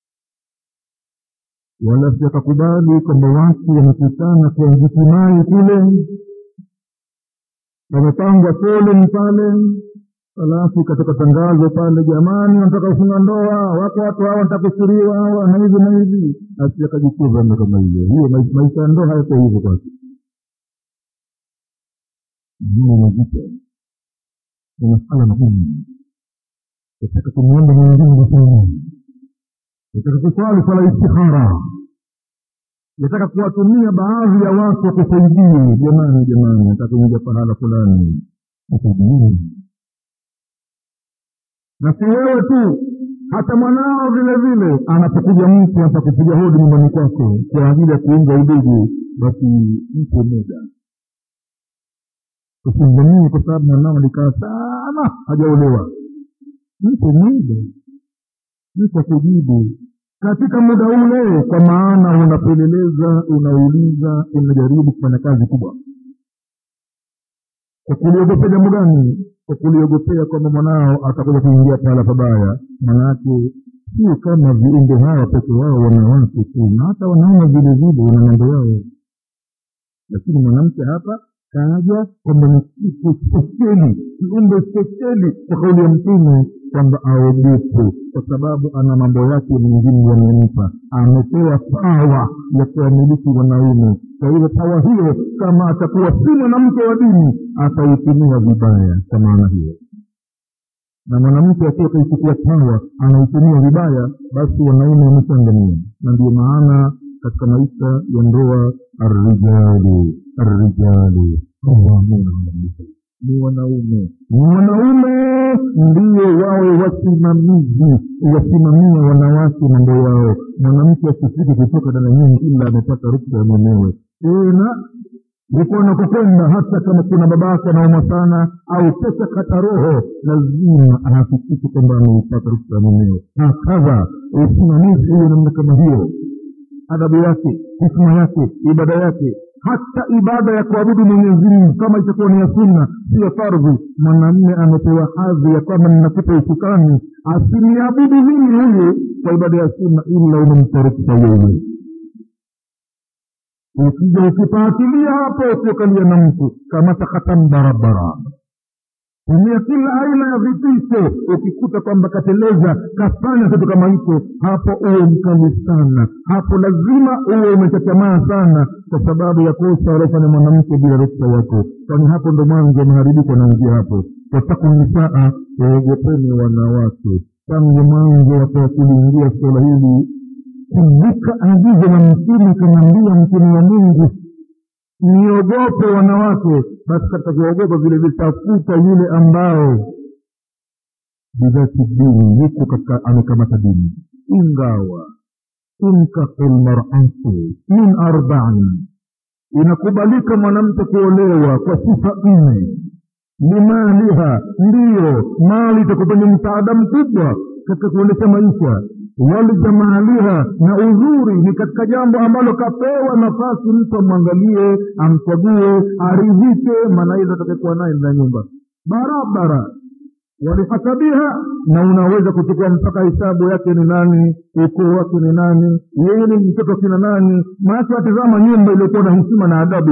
wala siakakubali kwamba watu wamekutana kwa njitimai kule wamepangwa foleni pale alafu ikatoka tangazo pale jamani wanataka kufunga ndoa wako watu hawa watakusuriwa hawa na hivi na hivi asi akajicheza ndo kama hiyo hiyo maisha ya ndoa hayako hivyo kwake juu mazito ni masala magumu nataka kumwomba mwenyezi mungu sana nataka kuswali swala istikhara yataka kuwatumia baadhi ya watu wakusaidie jamani jamani nataka kuingia pahala fulani kusaidieni na si wewe tu hata mwanao vile vile anapokuja mtu hapa kupiga hodi nyumbani kwako kwa ajili ya kuunga udugu basi mpe muda usimdhamini kwa sababu mwanao alikaa sana hajaolewa mpe muda mpe kujibu katika muda ule kwa maana unapeleleza unauliza unajaribu kufanya kazi kubwa kwa kuliogopea jambo gani kwa kuliogopea kwamba mwanao atakuja kuingia pahala pabaya manake sio kama viumbe hawa peke wao wanawake tu na hata wanaume vile vile wana mambo yao lakini mwanamke hapa kaja kwamba ni kitu spesheli kiumbe spesheli kwa kauli ya mtume kwamba aogope kwa sababu ana mambo yake mengine yamempa amepewa pawa ya kuwamiliki wanaume kwa hivyo pawa hiyo kama atakuwa si mwanamke wa dini ataitumia vibaya kwa maana hiyo na mwanamke akiwa kaichukua pawa anaitumia vibaya basi wanaume wameshangamia na ndio maana katika maisha ya ndoa arrijalu arrijalu qawamuna ni wanaume ni wanaume ndio wawe wasimamizi wasimamia wanawake mambo yao mwanamke asifike kutoka ndani ya nyumba ila amepata ruksa ya mwenyewe tena huko anakokwenda hata kama kuna babake anauma sana au pesa kata roho lazima ahakikishe kwamba ameipata ruksa ya mwenyewe hakadha usimamizi huyo namna kama hiyo adabu yake hikma yake ibada yake hata ibada ya kuabudu mwenyezi mungu kama itakuwa ni ya sunna siyo fardhi mwanamme amepewa hadhi ya kwamba ninakupa usukani asiniabudu mimi huyu kwa ibada ya sunna ila umemtarikisha wewe ukija ukipaatilia hapo usiokalia na mtu kamata khatamu barabara tumia kila aina ya vitisho ukikuta kwamba kateleza kafanya kitu kama hicho hapo uwe mkali sana hapo lazima uwe umechachamaa sana kwa sababu ya kosa waliofanya mwanamke bila ruksa yako kwani hapo ndo mwanzo maharibiko anaingia hapo wataku nisaa waogopeni wanawake tangu mwanzo watoa kuliingia suala hili kumbuka agizo la mtume kanaambia mtume wa mungu niogope wanawake basi katika kuogopa vile vile tafuta yule ambao bidhati dini yuko katika amekamata dini ingawa tunkahu lmaratu min arbain inakubalika mwanamke kuolewa kwa sifa nne limaliha ndiyo mali itakufanya msaada mkubwa katika kuendesha maisha walijamaliha na uzuri ni katika jambo ambalo kapewa nafasi mtu amwangalie amchague aridhike maana hizo atakekuwa naye ndani ya nyumba barabara walihasabiha na unaweza kuchukua mpaka hesabu yake ni nani ukoo wake ni nani yeye ni mtoto kina nani maake watizama nyumba iliyokuwa na heshima na adabu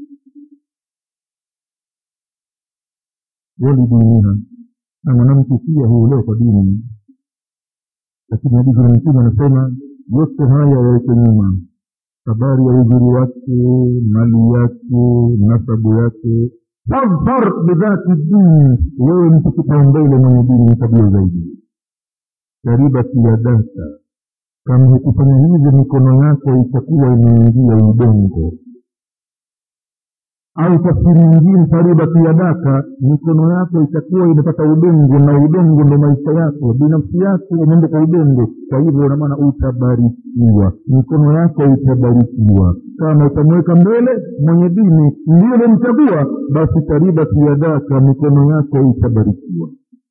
walidiniha na mwanamke pia huolewa kwa dini lakini hadithi ya mtume anasema yote haya yaweke nyuma habari ya uzuri wake mali yake nasabu yake fadhar bidhati dini wewe mtu kipaumbele mwenye dini ni tabia zaidi karibati yadaka kama hukufanya hivyo mikono yako itakuwa imeingia udongo au tafsiri nyingine taribati yadaka mikono yako itakuwa imepata udongo na udongo ndo maisha yako binafsi yako umeenda kwa udongo kwa hivyo unamaana utabarikiwa mikono yako itabarikiwa kama utamweka mbele mwenye dini ndio umemchagua basi taribati yadaka mikono yako itabarikiwa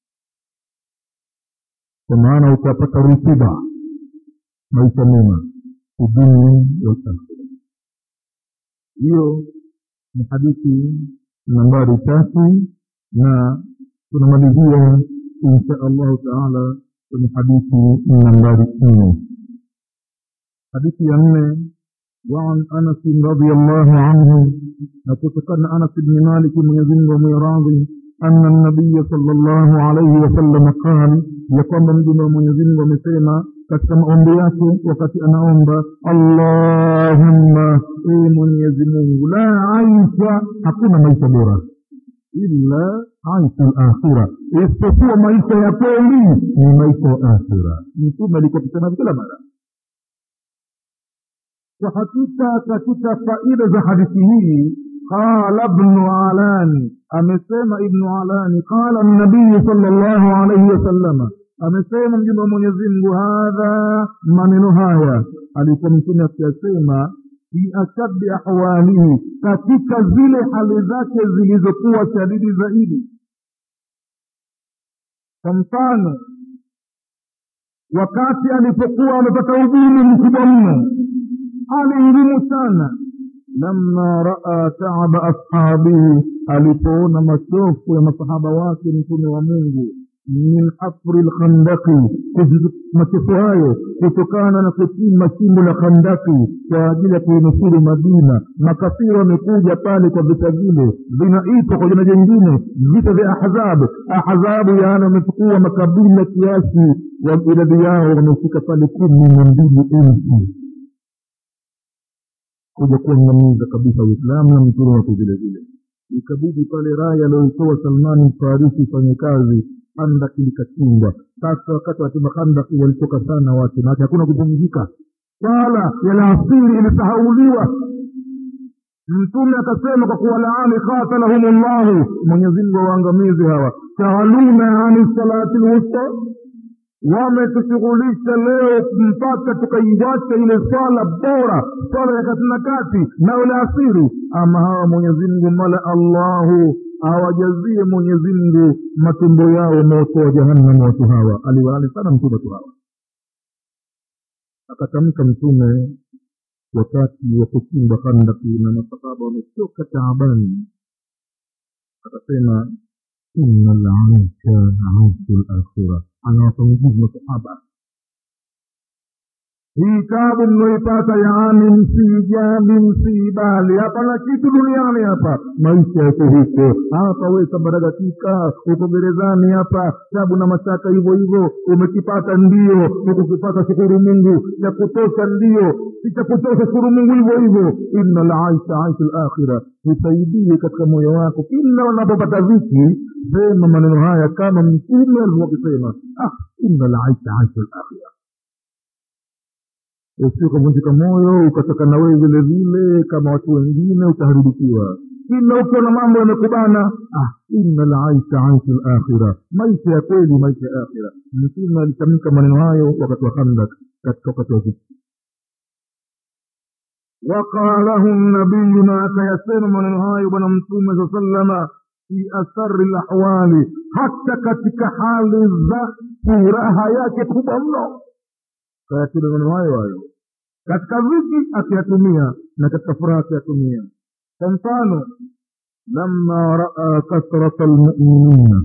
kwa maana utapata rutuba maisha mema udunia walakhira hiyo ni hadithi nambari tatu na tunamalizia insha allahu taala kwenye hadithi nambari nne hadithi ya nne وعن انس رضي الله عنه نتذكرنا انس بن مالك من يزن وميراض ان النبي صلى الله عليه وسلم قال يقوم مجمع من يزن ومسيما katika maombi yake wakati anaomba allahumma ee mwenyezi mungu la aisha hakuna maisha bora illa aisha lakhira isipokuwa maisha ya kweli ni maisha ya akhira mtume alikuwa kisema kila mara kwa hakika katika faida za hadithi hii qala bnu alani amesema ibnu alani qala nabiyu sal llahu alaihi wasalama amesema mjumbe wa mwenyezi mungu hadha maneno haya alikuwa mtume akiyasema fi ashaddi ahwalihi katika zile hali zake zilizokuwa shadidi zaidi kwa mfano wakati alipokuwa amepata uguni mkubwa mno hali ngumu sana lama raa taaba ashabihi alipoona machofu ya masahaba wake mtume wa mungu min hafri lkhandaki machofu hayo kutokana na kuchimba shimo la khandaki kwa ajili ya kuinusuru madina makafiri wamekuja pale kwa vita vile vinaitwa kwa jina jingine vita vya ahzabu ahzabu yaani wamechukua makabila kiasi wa idadi yao wamefika pale kumi na mbili elfu kuja kuangamiza kabisa uislamu na mtume wake vile vile ikabidi pale raya alioitoa salmani farisi ifanye kazi handaki likachimbwa sasa wakati wachimba handaki walitoka sana watu na hakuna kupumzika swala ya laasiri ilisahauliwa mtume akasema kwa kuwalaani qatalahum llahu mwenyezimngu wawaangamizi hawa shaghaluna ani salati lwusta wametushughulisha leo mpaka tukaiwacha ile swala bora swala ya kati na kati nao la asiri ama hawa mwenyezimngu mala allahu awajazie mwenyezimngu matumbo yao moto wa jahannam watu hawa aliwalali sana mtume watu hawa akatamka mtume wakati wa kuchimba khandaki na masahaba wamechoka taabani akasema ina laisha aishu lakhira anawapa nguvu masahaba hii tabu mnaoipata yaani msijali msiibali hapana kitu duniani hapa maisha yako huko hapa we sambaragatika uko gerezani hapa tabu na mashaka hivyo hivyo umekipata ndio ukukipata shukuru mungu cha kutosha ndio cha kutosha shukuru mungu hivyo hivyo inna laisha aisha lakhira nisaidie katika moyo wako kila unapopata viki sema maneno haya kama mtume alivyokuwa akisema ah inna laisha aisha lakhira usio ukavunjika moyo ukatoka na wewe vile vile kama watu wengine utaharibikiwa kila ukiwa na mambo yamekubana ah inna laisha aisha lakhira maisha ya kweli maisha ya akhira mtume alitamka maneno hayo wakati wa khandak katika wakati wa vita waqalahu nabiyu na akayasema maneno hayo bwana mtume saa salama fi asari lahwali hata katika hali za furaha yake kubwa mno kayatina maneno hayo hayo katika viki akiyatumia na katika furaha akiyatumia kwa mfano lama raa kasrata lmuminina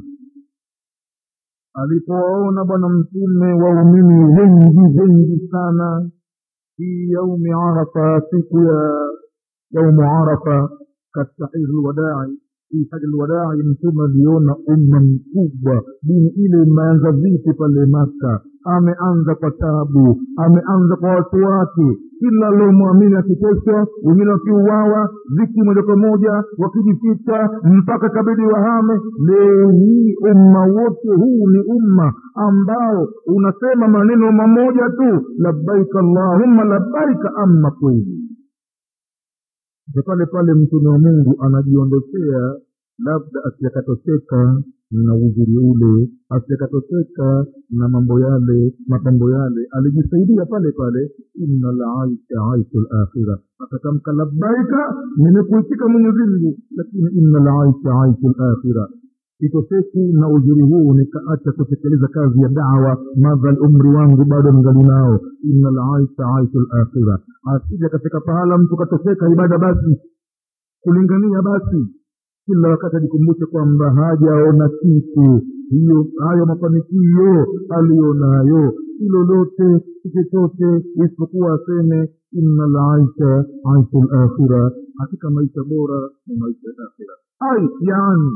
alipowaona bwana mtume waumini wengi wengi sana fi yaumi arafa siku ya yaumu arafa katika hiji lwadai fi haji lwadai mtume aliona umma mkubwa dini ile imeanza vipi pale maka ameanza kwa tabu ameanza kwa watu wake kila aliomwamini akiteswa wengine wakiuawa viki moja kwa moja wakijificha mpaka kabidi wahame leo hii umma wote huu ni umma ambao unasema maneno mamoja tu labbaika allahumma labbaika amma kweli pale pale mtume wa mungu anajiondokea labda asijakatoseka na uzuri ule asijakatoseka na mambo yale mapambo yale alijisaidia pale pale inna laisha aishu lakhira akatamka labbaika nimekuitika mwenyezimngu lakini inna laisha aishu lakhira sitoseki na uzuri huu nikaacha kutekeleza kazi ya dawa madhal umri wangu bado mgali nao inna laisha aishu lakhira asija katika pahala mtu katoseka ibada basi kulingania basi kila wakati ajikumbushe kwamba hajaona kitu hiyo hayo mafanikio aliyonayo si lolote si chochote isipokuwa aseme inna laisha aishu lakhira katika maisha bora ni maisha ya akhira ai yani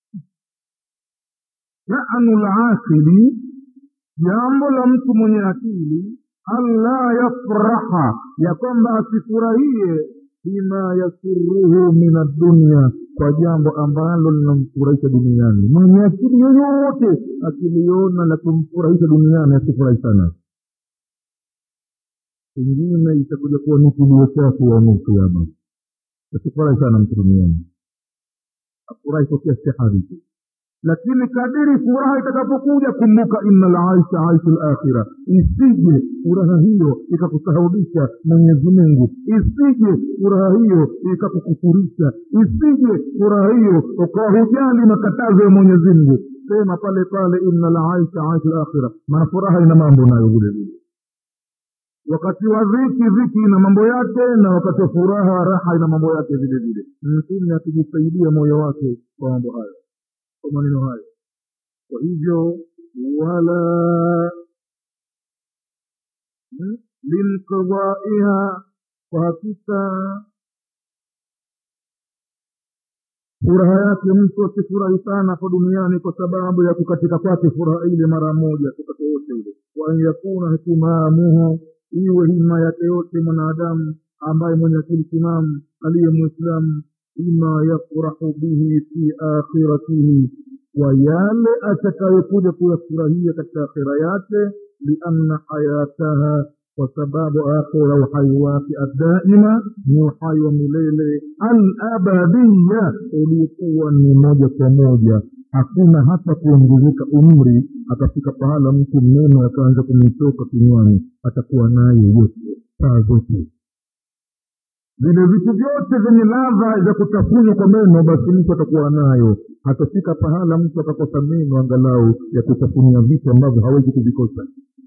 shanu lakili jambo la mtu mwenye akili alla yafraha ya kwamba asifurahie bima yasuruhu min addunia kwa jambo ambalo linamfurahisha duniani mwenye akili yoyote akiliona la kumfurahisha duniani asifurahi sana pengine itakuja kuwa ni kilio chake yaumul kiama asifurahi sana mtu duniani afurahi kwa kiasi cha hadhi tu lakini kadiri furaha itakapokuja kumbuka inna laisha aishu lakhira isije furaha hiyo ikakusahaulisha mwenyezi mungu isije furaha hiyo ikakukufurisha isije furaha hiyo ukawahujali makatazo ya mwenyezi mungu sema pale pale inna laisha aishu lakhira maana furaha ina mambo nayo vile vile wakati wa dhiki dhiki ina mambo yake na wakati wa furaha raha ina mambo yake vile vile mtume akijisaidia moyo wake kwa mambo hayo kwa maneno hayo kwa hivyo wala linqidaiha kwa hakika furaha yake mtu asifurahi sana hapa duniani kwa sababu ya kukatika kwake furaha ile mara moja wakati wote ule waan yakuna hitimamuhu iwe hima yake yote mwanadamu ambaye mwenye akili timamu aliye mwislamu bima yafrahu bihi fi akhiratihi kwa yale atakayokuja kuyafurahia katika akhira yake lianna hayataha kwa sababu akhira uhai wake addaima ni uhai wa milele alabadiya uliokuwa ni moja kwa moja hakuna hata kuongezeka umri atafika pahala mtu mneno akaanza kumitoka kinywani atakuwa naye yote saa zote vile vitu vyote vyenye ladha za kutafunwa kwa meno basi mtu atakuwa nayo atafika pahala mtu atakosa meno angalau ya kutafunia vitu ambavyo hawezi kuvikosa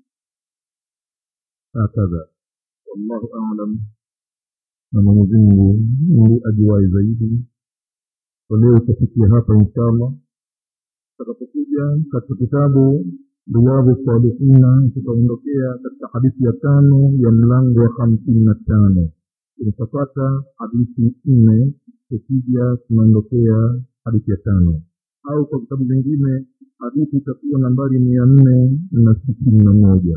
hakadha wallahu alam na mwenyezimungu ndi ajuwai zaidi kwa leo utafikia hapa inshallah tutakapokuja katika kitabu riyadhu salihina tutaondokea katika hadithi ya tano ya mlango wa hamsini na tano tutapata hadithi nne tukija tunaondokea hadithi ya tano au kwa vitabu vingine hadithi itakuwa nambari mia nne na sitini na moja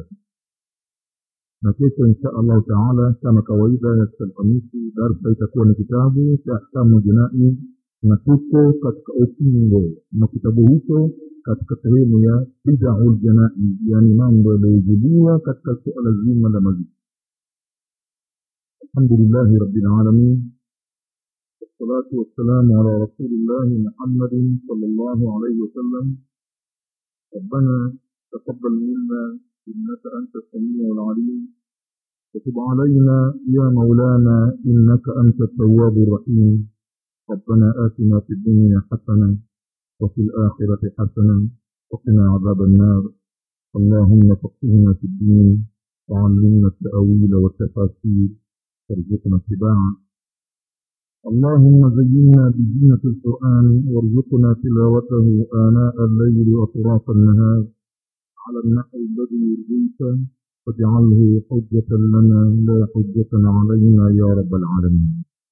na kesho insha allahu taala kama kawaida ya alhamisi darsa itakuwa ni kitabu cha ahkamu jinai na tuko katika ukingo na kitabu hicho katika sehemu ya bidau ljanai yaani mambo yaliyojibiwa katika suala zima la mazishi الحمد لله رب العالمين والصلاة والسلام على رسول الله محمد صلى الله عليه وسلم ربنا تقبل منا إنك أنت السميع العليم وتب علينا يا مولانا إنك أنت التواب الرحيم ربنا آتنا في الدنيا حسنة وفي الآخرة حسنة وقنا عذاب النار اللهم فقهنا في الدين وعلمنا التأويل والتفاسير وارزقنا اتباعه اللهم زينا بزينة القرآن وارزقنا تلاوته آناء الليل وأطراف النهار على النحو الذي يرضيك واجعله حجة لنا لا حجة علينا يا رب العالمين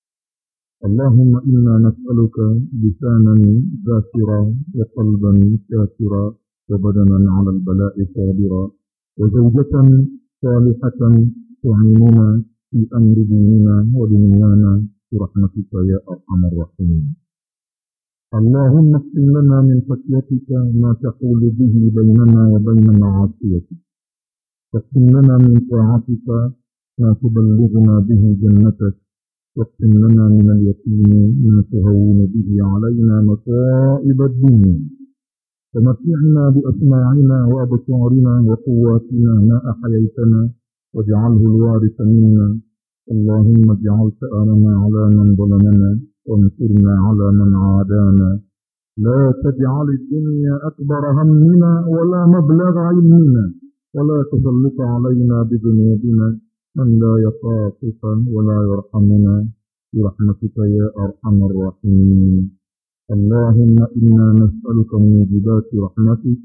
اللهم إنا نسألك لسانا ذاكرا وقلبا شاكرا وبدنا على البلاء صابرا وزوجة صالحة تعيننا في أمر ديننا ودنيانا برحمتك يا أرحم الراحمين اللهم اقسم لنا من خشيتك ما تحول به بيننا وبين معاصيتك واقسم لنا من طاعتك ما تبلغنا به جنتك واقسم لنا من اليقين ما تهون به علينا مصائب الدنيا ومتعنا بأسماعنا وأبصارنا وقواتنا ما أحييتنا واجعله الوارث منا اللهم اجعل ثأرنا على من ظلمنا وانصرنا على من عادانا لا تجعل الدنيا أكبر همنا ولا مبلغ علمنا ولا تسلط علينا بذنوبنا من لا يخافك ولا يرحمنا برحمتك يا أرحم الراحمين اللهم إنا نسألك موجبات رحمتك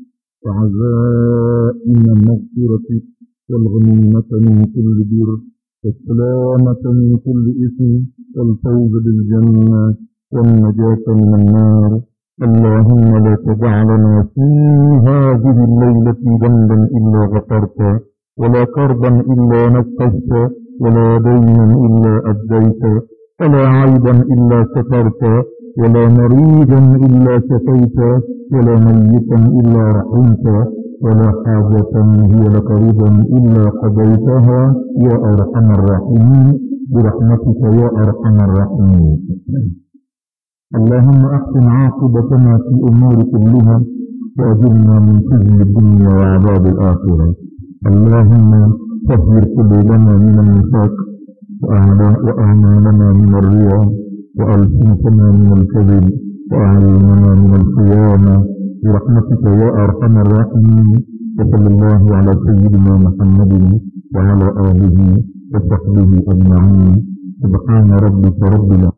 وعزائم مغفرتك والغنيمة من كل بر والسلامة من كل إثم والفوز بالجنة والنجاة من النار اللهم لا تجعلنا في هذه الليلة ذنبا إلا غفرته ولا كربا إلا نفست ولا دينا إلا أديت ولا عيبا إلا سترت ولا مريضا إلا شفيت ولا ميتا إلا رحمت ولا حاجة هي لك رضا إلا قضيتها يا أرحم الراحمين برحمتك يا أرحم الراحمين اللهم أحسن عاقبتنا في أمور كلها وأجرنا من خزي الدنيا وعذاب الآخرة اللهم طهر قلوبنا من النفاق وأعمالنا من الرياء وألسنتنا من الكذب وأعيننا من الخيانة برحمتك يا أرحم الراحمين وصلى الله على سيدنا محمد وعلى آله وصحبه أجمعين سبحان ربك رب العالمين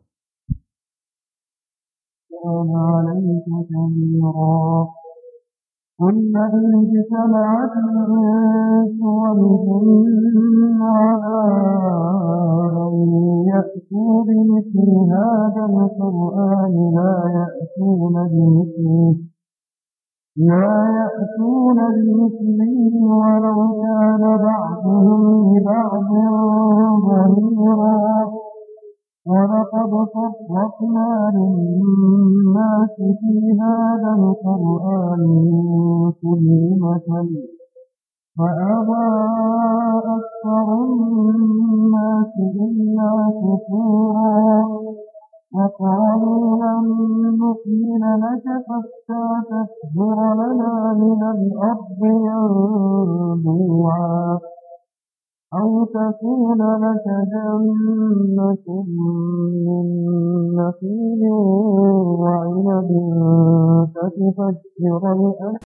عليك كبيرا قل إن اجتمعت الإنس والجن على أن يأتوا بمثل هذا القرآن لا يأتون بمثله لا يأتون بمثله ولو كان بعضهم لبعض ظهيرا ولقد صرفنا للناس في هذا القرآن من كل مثل فأبى أكثر الناس إلا كفورا وقالوا لن نؤمن لك حتى تفجر لنا من الأرض ينبوعا أو تكون لك جنة من نخيل وعنب فتفجر الأرض